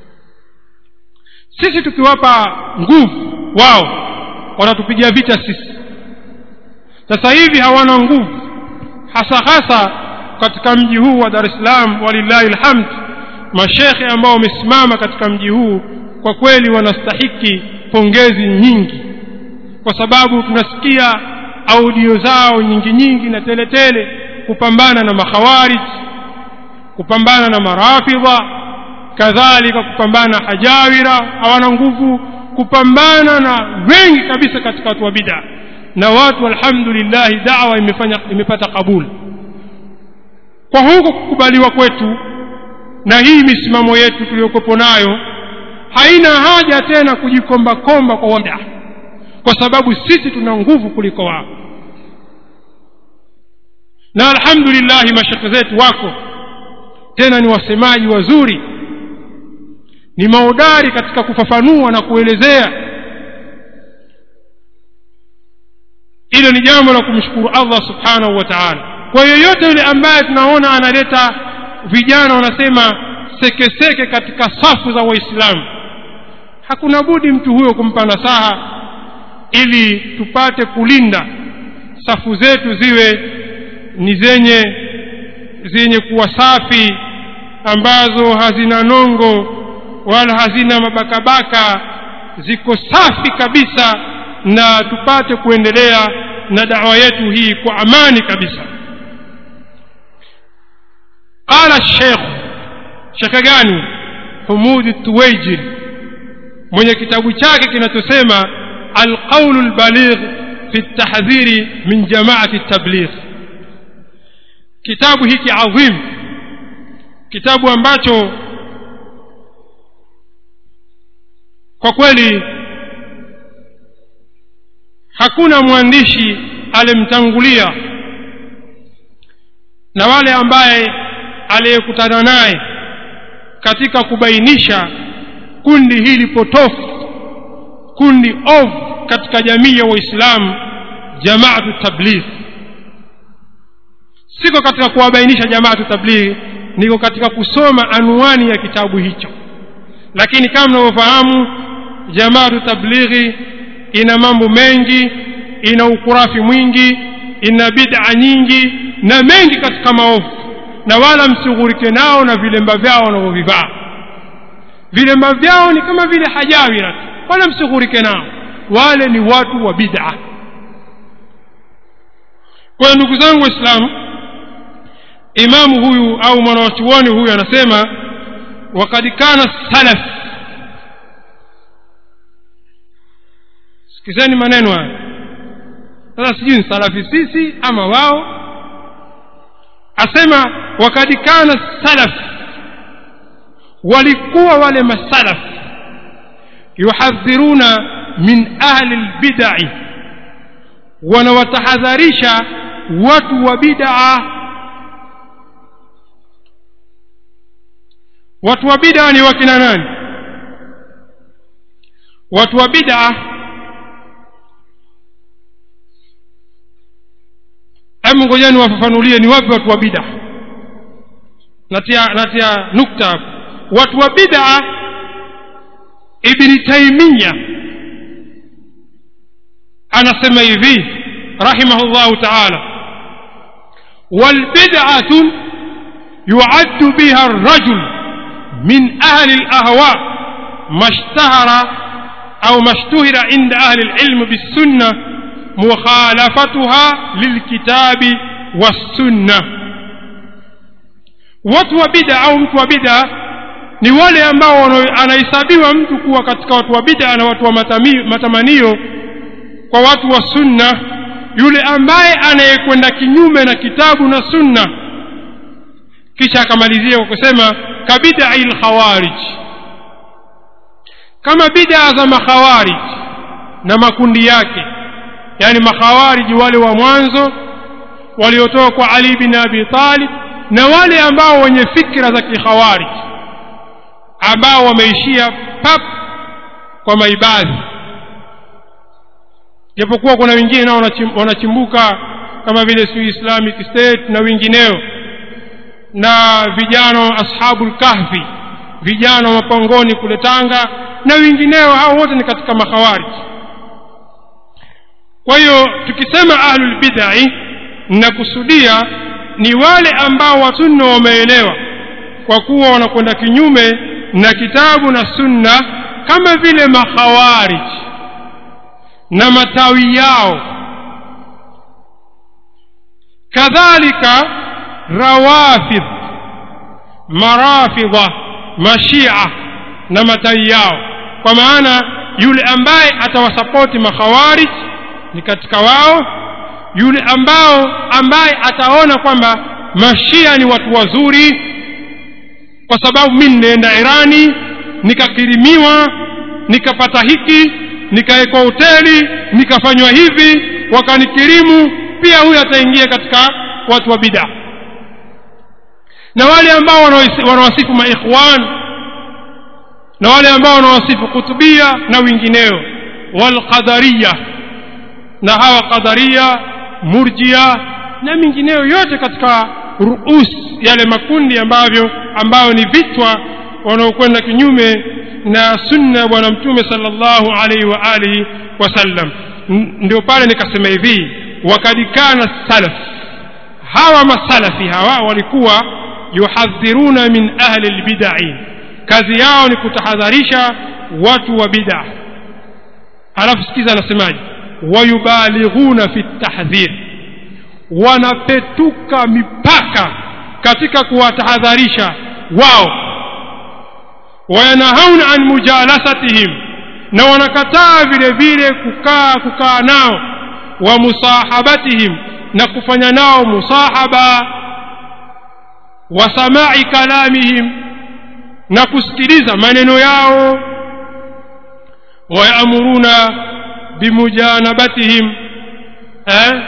sisi tukiwapa nguvu wao watatupiga vita sisi sasa hivi hawana nguvu hasa hasa katika mji huu wa dar es salaam walillahi lhamd mashekhe ambao wamesimama katika mji huu kwa kweli wanastahiki pongezi nyingi kwa sababu tunasikia audio zao nyingi nyingi na teletele tele, kupambana na makhawarij kupambana na marafidha kadhalika kupambana na hajawira hawana nguvu kupambana na wengi kabisa katika watu wa bid'a na watu alhamdulillah da'wa imefanya imepata kabuli kwa huko kukubaliwa kwetu na hii misimamo yetu tuliyokopo nayo haina haja tena kujikomba komba kwa wada kwa sababu sisi tuna nguvu kuliko wao na alhamdulillah mashekhe zetu wako tena ni wasemaji wazuri ni maudari katika kufafanua na kuelezea hilo ni jambo la kumshukuru allah subhanahu wa taala kwa yoyote yule ambaye tunaona analeta vijana wanasema sekeseke katika safu za waislamu hakuna budi mtu huyo kumpa nasaha ili tupate kulinda safu zetu ziwe ni zenye zenye kuwa safi ambazo hazina nongo wala hazina mabakabaka ziko safi kabisa na tupate kuendelea na dawa yetu hii kwa amani kabisa qala shekh shekhe gani humudi tuwaijiri mwenye kitabu chake kinachosema alqaulu lbaligh fi ltahdhiri min jamaati tabligh kitabu hiki adhim kitabu ambacho kwa kweli hakuna mwandishi alimtangulia na wale ambaye aliyekutana naye katika kubainisha kundi hili potofu kundi ovu katika jamii ya waislamu jamaatu tabligh siko katika kuwabainisha jamaatu tabligh niko katika kusoma anwani ya kitabu hicho lakini kama mnavyofahamu jamaatu tablighi ina mambo mengi ina ukurafi mwingi ina bid'a nyingi na mengi katika maovu na wala msighurike nao na vilemba vyao wanavyovivaa vilemba vyao ni kama vile hajawira wala msighurike nao wale ni watu wa bid'a kwa ndugu zangu waislamu imamu huyu au mwanawachuoni huyu anasema wakad kana salaf sikizeni maneno haya sasa sijui ni salafi sisi ama wao asema wakad kana salaf walikuwa wale masalaf yuhadhiruna min ahli lbidai wanawatahadharisha watu wa bid'a watu wa bid'a ni wakina nani watu wa bid'a hebu ngojeni wafafanulie ni wapi watu wa bid'a natia natia nukta hapo watu wa bid'a ibni taimiya anasema hivi rahimahullahu taala walbid'atu yuaddu biha arrajul min ahli alahwa mashtahara au mashtuhira inda ahli alilm bisunna mukhalafatuha lilkitabi wassunna watu wa bid'a au mtu wa bid'a ni wale ambao anahesabiwa mtu kuwa katika watu wa bid'a na watu wa matami, matamanio kwa watu wa sunna yule ambaye anayekwenda kinyume na kitabu na sunna kisha akamalizia kwa kusema kabidai lkhawarij kama bid'a za makhawarij na makundi yake yani makhawariji wale wa mwanzo waliotoka kwa ali bin abi talib na wale ambao wenye fikra za kikhawarij ambao wameishia pap kwa maibadhi japokuwa kuna wengine nao wanachimbuka kama vile si islamic state na wengineo na vijana ashabul kahfi vijana wa mapangoni kule tanga na wengineo hao wote ni katika makhawarij kwa hiyo tukisema ahlul bid'ah nakusudia ni wale ambao wasunna wameelewa kwa kuwa wanakwenda kinyume na kitabu na sunna kama vile makhawarij na matawi yao kadhalika rawafidh marafidha mashia na matawi yao kwa maana yule ambaye atawasapoti makhawarij ni katika wao yule ambao ambaye ataona kwamba mashia ni watu wazuri kwa sababu mimi ninaenda irani nikakirimiwa nikapata hiki nikawekwa hoteli nikafanywa hivi wakanikirimu pia huyu ataingia katika watu wa bid'a na wale ambao wanawasifu maikhwan na wale ambao wanawasifu kutubia na wengineo walqadariya na hawa qadaria murjia na mingineyo yote katika ruus yale makundi ambavyo ambayo ni vichwa wanaokwenda kinyume na sunna ya bwana mtume sallallahu alaihi wa alihi wasallam ndio pale nikasema hivi wakad kana salaf hawa masalafi hawa walikuwa yuhadhiruna min ahli lbidai kazi yao ni kutahadharisha watu wa bid'a alafu sikiza anasemaje wayubalighuna fi tahdhir wanapetuka mipaka katika kuwatahadharisha wao wayanahauna an mujalasatihim na wanakataa vile vile kukaa kukaa nao wa musahabatihim na kufanya nao musahaba wa samai kalamihim na kusikiliza maneno yao wayamuruna bimujanabatihim eh?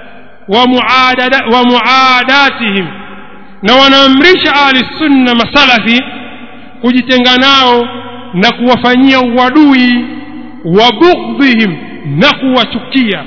wa muadatihim na wanaamrisha ahli sunna masalafi kujitenga nao na kuwafanyia uadui wa bughdhihim na kuwachukia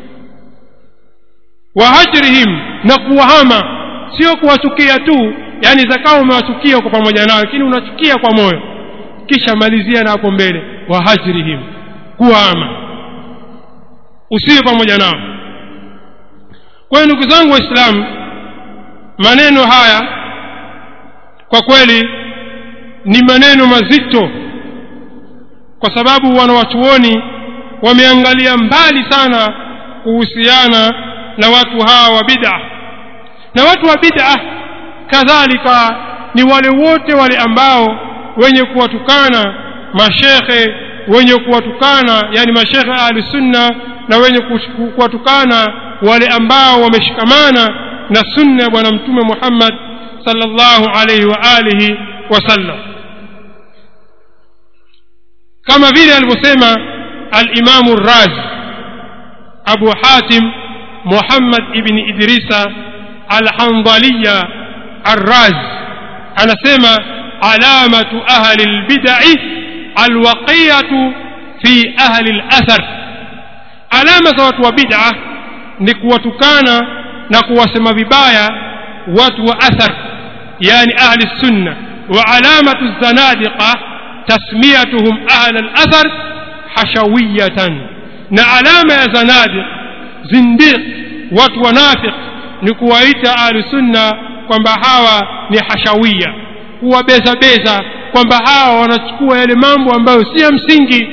wa hajrihim na kuwahama sio kuwachukia tu yani zakawa umewachukia uko pamoja nao lakini unachukia kwa moyo kisha malizia na hapo mbele wa hajrihim kuwahama usiwe pamoja nao kwa hiyo ndugu zangu waislamu maneno haya kwa kweli ni maneno mazito kwa sababu wanawachuoni wameangalia mbali sana kuhusiana na watu hawa wa bid'a na watu wa bid'a kadhalika ni wale wote wale ambao wenye kuwatukana mashekhe wenye kuwatukana yani mashekhe ahli sunna na wenye kuwatukana wale ambao wameshikamana na sunna ya bwana mtume Muhammad sallallahu alayhi wa alihi wasallam kama vile alivyosema al-Imam razi Abu Hatim Muhammad ibn Idrisa al-Hanbaliya ar-Raz anasema alamatu ahli al-bid'ah al-waqiyatu fi ahli al-athar alama za watu wa bid'ah ni kuwatukana na kuwasema vibaya watu wa athar yani ahli sunna wa alamatu zanadiqa tasmiyatuhum ahli al-athar hashawiyatan na alama ya zanadiq zindiq watu wanafiq ni kuwaita ahli sunna kwamba hawa ni hashawia kuwabeza beza kwamba hawa wanachukua yale mambo ambayo si ya msingi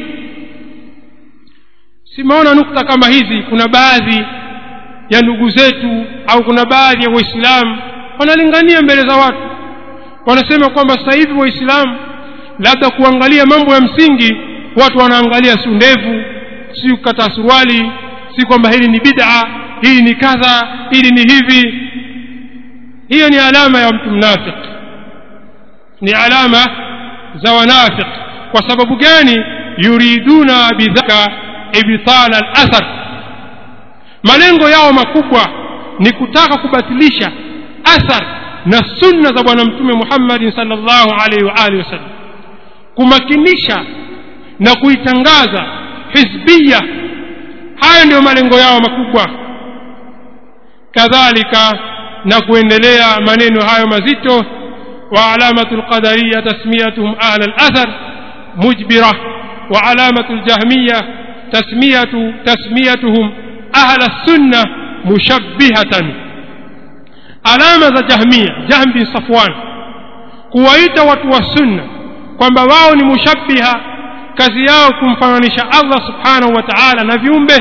simeona nukta kama hizi kuna baadhi ya ndugu zetu au kuna baadhi ya waislamu wanalingania mbele za watu wanasema kwamba sasa hivi waislamu labda kuangalia mambo ya msingi watu wanaangalia si ndevu si kukata suruali si kwamba hili ni bid'a hili ni kadha hili ni hivi hiyo ni alama ya mtu mnafiq ni alama za wanafiq kwa sababu gani yuriduna bidhaka ibtala al-athar malengo yao makubwa ni kutaka kubatilisha athar na sunna za bwana mtume Muhammad sallallahu alaihi wa alihi wasallam kumakinisha na kuitangaza hizbia haya ndio malengo yao makubwa kadhalika na kuendelea maneno hayo mazito wa alamatu alqadariyya tasmiyatuhum ahla al-athar mujbira wa alamatu aljahmiyya tasmiyatu tasmiyatuhum ahla as-sunnah mushabbihatan alama za jahmia jahm bin safwan kuwaita watu wa sunna kwamba wao ni mushabbiha kazi yao kumfananisha Allah subhanahu wa ta'ala na viumbe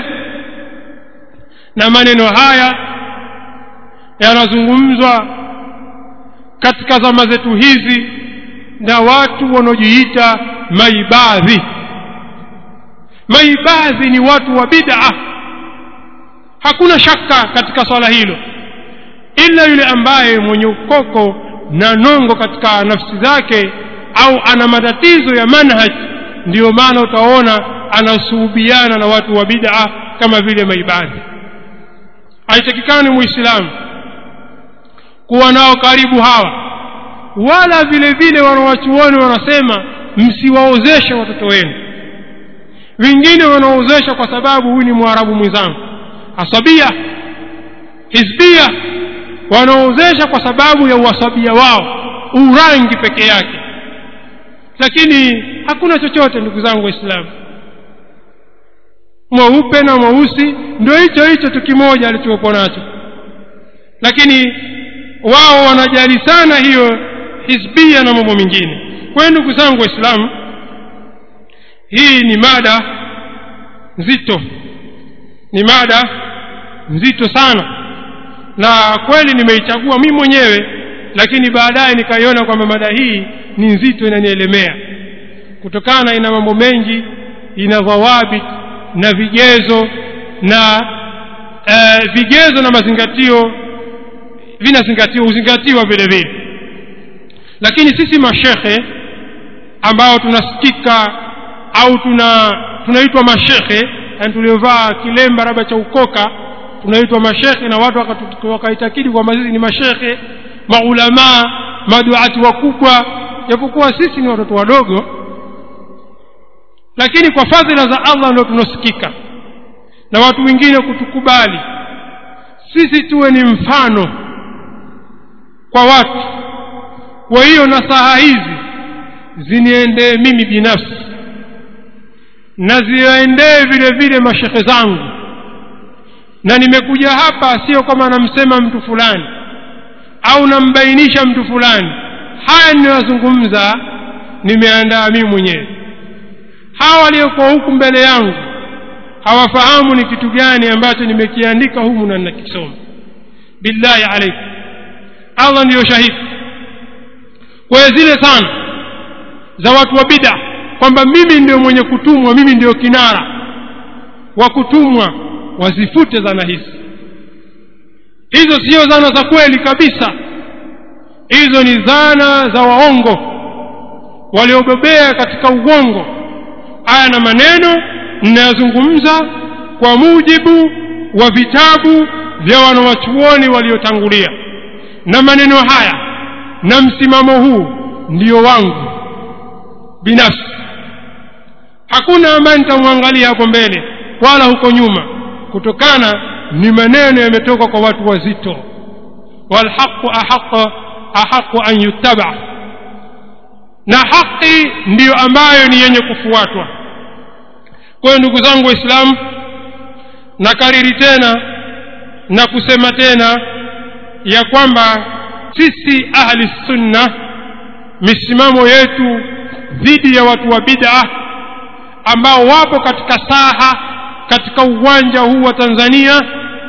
na maneno haya yanazungumzwa katika zama zetu hizi na watu wanaojiita maibadhi maibadhi ni watu wa bid'a hakuna shaka katika swala hilo ila yule ambaye mwenye ukoko na nongo katika nafsi zake au ana matatizo ya manhaj ndiyo maana utaona anasuhubiana na watu wa bid'a kama vile maibadhi haitakikani muislamu kuwa nao karibu hawa wala vile vile wanawachuoni wanasema msiwaozeshe watoto wenu wengine wanaozesha kwa sababu huyu ni mwarabu mwenzangu asabia hizbia wanaozesha kwa sababu ya uasabia wao urangi peke yake lakini hakuna chochote ndugu zangu waislamu mweupe na mweusi ndio hicho hicho tu kimoja alichopo nacho lakini wao wanajali sana hiyo hizbia na mambo mengine kwa hiyo ndugu zangu waislamu hii ni mada nzito ni mada nzito sana na kweli nimeichagua mimi mwenyewe lakini baadaye nikaiona kwamba mada hii ni nzito inanielemea kutokana ina mambo mengi ina dhawabit na vigezo na e, vigezo na mazingatio vinazingatiwa huzingatiwa vile vile lakini sisi mashekhe ambao tunasikika au tuna tunaitwa mashekhe yani tuliovaa kilemba labda cha ukoka tunaitwa mashekhe na watu wakaitakidi kwamba sisi ni mashekhe maulamaa maduati wakubwa japokuwa sisi ni watoto wadogo lakini kwa fadhila za allah ndio tunasikika na watu wengine kutukubali sisi tuwe ni mfano kwa watu kwa hiyo nasaha hizi ziniendee mimi binafsi na ziwaendee vile vile mashekhe zangu na nimekuja hapa sio kama namsema mtu fulani au nambainisha mtu fulani haya ninayozungumza nimeandaa mimi mwenyewe hawa waliokuwa huku mbele yangu hawafahamu ni kitu gani ambacho nimekiandika humu na ninakisoma billahi alaikum allah ndiyo shahidi kwa zile sana za watu wa bida kwamba mimi ndio mwenye kutumwa mimi ndio kinara wa kutumwa wazifute zana hizi hizo sio zana za kweli kabisa hizo ni zana za waongo waliobobea katika uongo aya na maneno ninayozungumza kwa mujibu wa vitabu vya wanawachuoni waliotangulia na maneno haya na msimamo huu ndio wangu binafsi hakuna ambaye nitamwangalia hapo mbele wala huko nyuma kutokana ni maneno yametoka kwa watu wazito walhaqu ahaqu ahaqu an yuttaba na haki ndiyo ambayo ni yenye kufuatwa kwa hiyo ndugu zangu waislamu nakariri tena na kusema tena ya kwamba sisi ahli sunna misimamo yetu dhidi ya watu wa bid'a ambao wapo katika saha katika uwanja huu wa Tanzania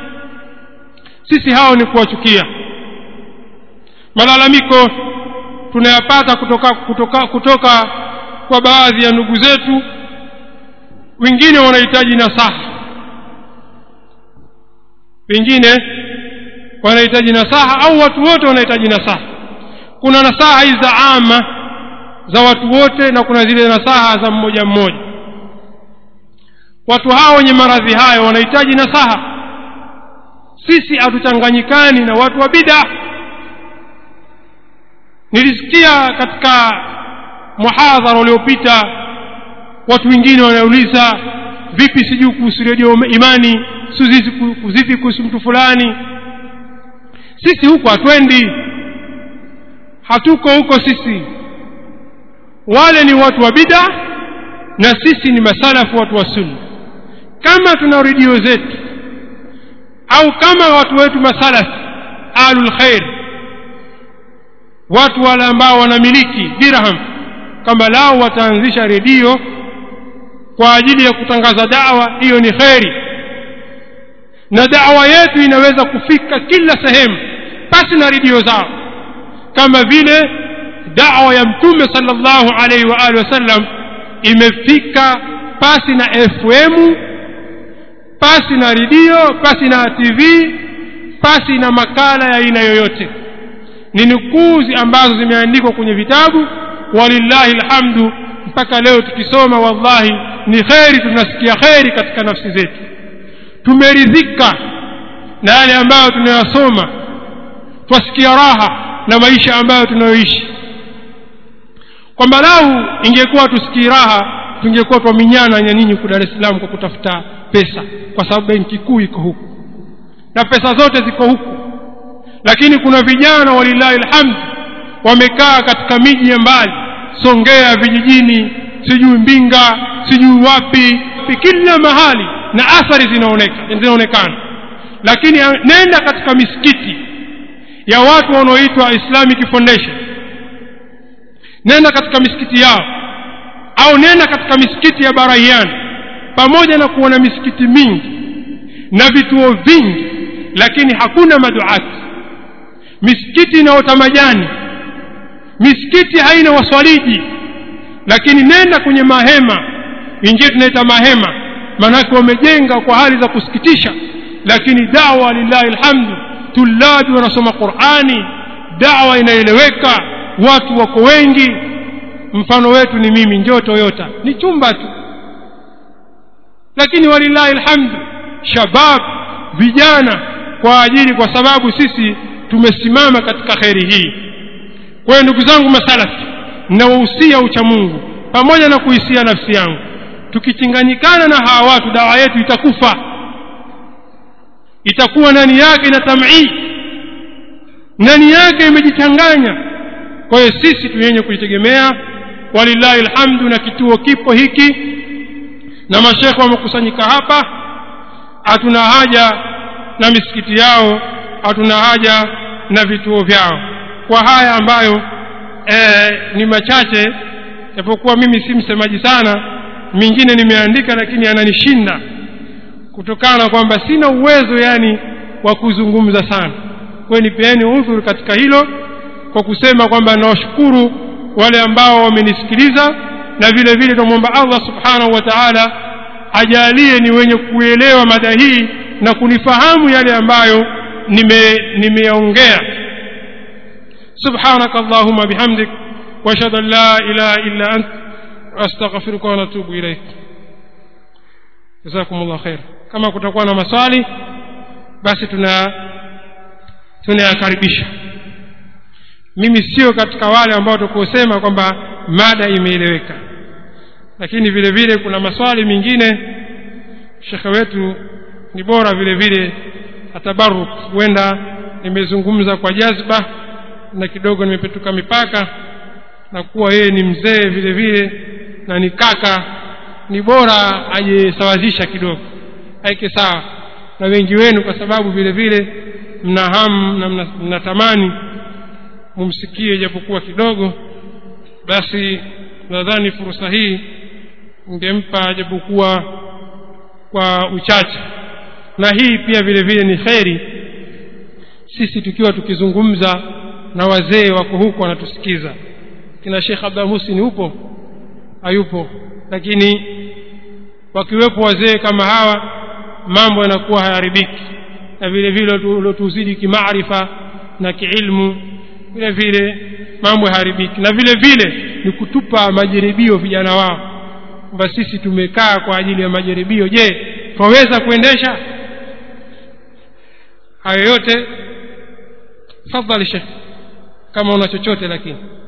sisi hao ni kuwachukia malalamiko tunayapata kutoka kutoka kutoka kwa baadhi ya ndugu zetu wengine wanahitaji nasaha wengine wanahitaji nasaha au watu wote wanahitaji nasaha kuna nasaha hizi za ama za watu wote na kuna zile nasaha za mmoja mmoja watu hao wenye maradhi hayo wanahitaji nasaha sisi hatuchanganyikani na watu wa bid'a nilisikia katika muhadhara uliopita watu wengine wanauliza vipi sijui kuhusu redio imani vipi kuhusu mtu fulani sisi huko hatwendi hatuko huko sisi wale ni watu wa bida na sisi ni masalafu watu wa sunna kama tuna redio zetu au kama watu wetu masalafi ahlul khair watu wale ambao wanamiliki dirham kama lao wataanzisha redio kwa ajili ya kutangaza dawa hiyo ni kheri na dawa yetu inaweza kufika kila sehemu pasi na redio zao kama vile dawa ya mtume sallallahu alaihi wa alihi wasallam imefika pasi na fm pasi na redio pasi na tv pasi na makala ya aina yoyote ni nukuzi ambazo zimeandikwa kwenye vitabu walillahi alhamdu mpaka leo tukisoma wallahi ni kheri tunasikia kheri katika nafsi zetu tumeridhika na yale ambayo tunayasoma twasikia raha na maisha ambayo tunayoishi kwamba lau ingekuwa tusikii raha tungekuwa twaminyana na nyinyi huku dar es salaam kwa kutafuta pesa kwa sababu benki kuu iko huku na pesa zote ziko huku lakini kuna vijana walillahi alhamd wamekaa katika miji ya mbali songea vijijini sijui mbinga sijui wapi kila mahali na athari zinaoneka zinaonekana lakini nenda katika misikiti ya watu wanaoitwa islamic foundation nenda katika misikiti yao au nenda katika misikiti ya barahiani pamoja na kuona misikiti mingi na vituo vingi lakini hakuna maduati misikiti inaota majani misikiti haina waswaliji lakini nenda kwenye mahema wengine tunaita mahema maanake wamejenga kwa hali za kusikitisha lakini dawa lillahi alhamdu tulabi wanasoma qurani dawa inaeleweka watu wako wengi mfano wetu ni mimi njoo toyota ni chumba tu lakini walillahi alhamdu shabab vijana kwa ajili kwa sababu sisi tumesimama katika kheri hii kwa hiyo ndugu zangu masalafi nawahusia ucha mungu pamoja na kuhisia nafsi yangu tukichanganyikana na hawa watu dawa yetu itakufa itakuwa ndani yake na tamii ndani yake imejichanganya kwa hiyo sisi tuyenye kujitegemea walillahi alhamdu na kituo kipo hiki na mashekhe wamekusanyika hapa hatuna haja na misikiti yao hatuna haja na vituo vyao kwa haya ambayo e, ni machache japokuwa mimi si msemaji sana mingine nimeandika lakini ananishinda kutokana na kwamba sina uwezo yani wa kuzungumza sana kwa hiyo nipeeni udhuru katika hilo kwa kusema kwamba nawashukuru wale ambao wamenisikiliza na vile vile tunamwomba allah subhanahu wa taala ajalie ni wenye kuelewa mada hii na kunifahamu yale ambayo nimeyaongea nime سبحانك اللهم بحمدك واشهد ان لا اله الا انت واستغفرك ونتوب اليك جزاكم الله خير kama kutakuwa na maswali basi tuna tunayakaribisha mimi sio katika wale ambao tukusema kwamba mada imeeleweka lakini vile vile kuna maswali mengine shekhe wetu ni bora vile vile atabaruk huenda nimezungumza kwa jazba na kidogo nimepetuka mipaka na kuwa yeye ni mzee vile vile na ni kaka ni bora ajisawazisha kidogo aike sawa na wengi wenu kwa sababu vile vile mna hamu na mnatamani mna mumsikie japokuwa kidogo basi nadhani fursa hii ingempa japokuwa kwa uchache na hii pia vile vile ni kheri sisi tukiwa tukizungumza na wazee wako huko wanatusikiza kina Sheikh Abdul Musin upo hayupo lakini wakiwepo wazee kama hawa mambo yanakuwa hayaharibiki na vile vile uliotuzidi kimaarifa na kiilmu vile vile mambo hayaharibiki na vile vile ni kutupa majaribio vijana wao kwamba sisi tumekaa kwa ajili ya majaribio je twaweza kuendesha hayo yote fadhali shekh kama una chochote lakini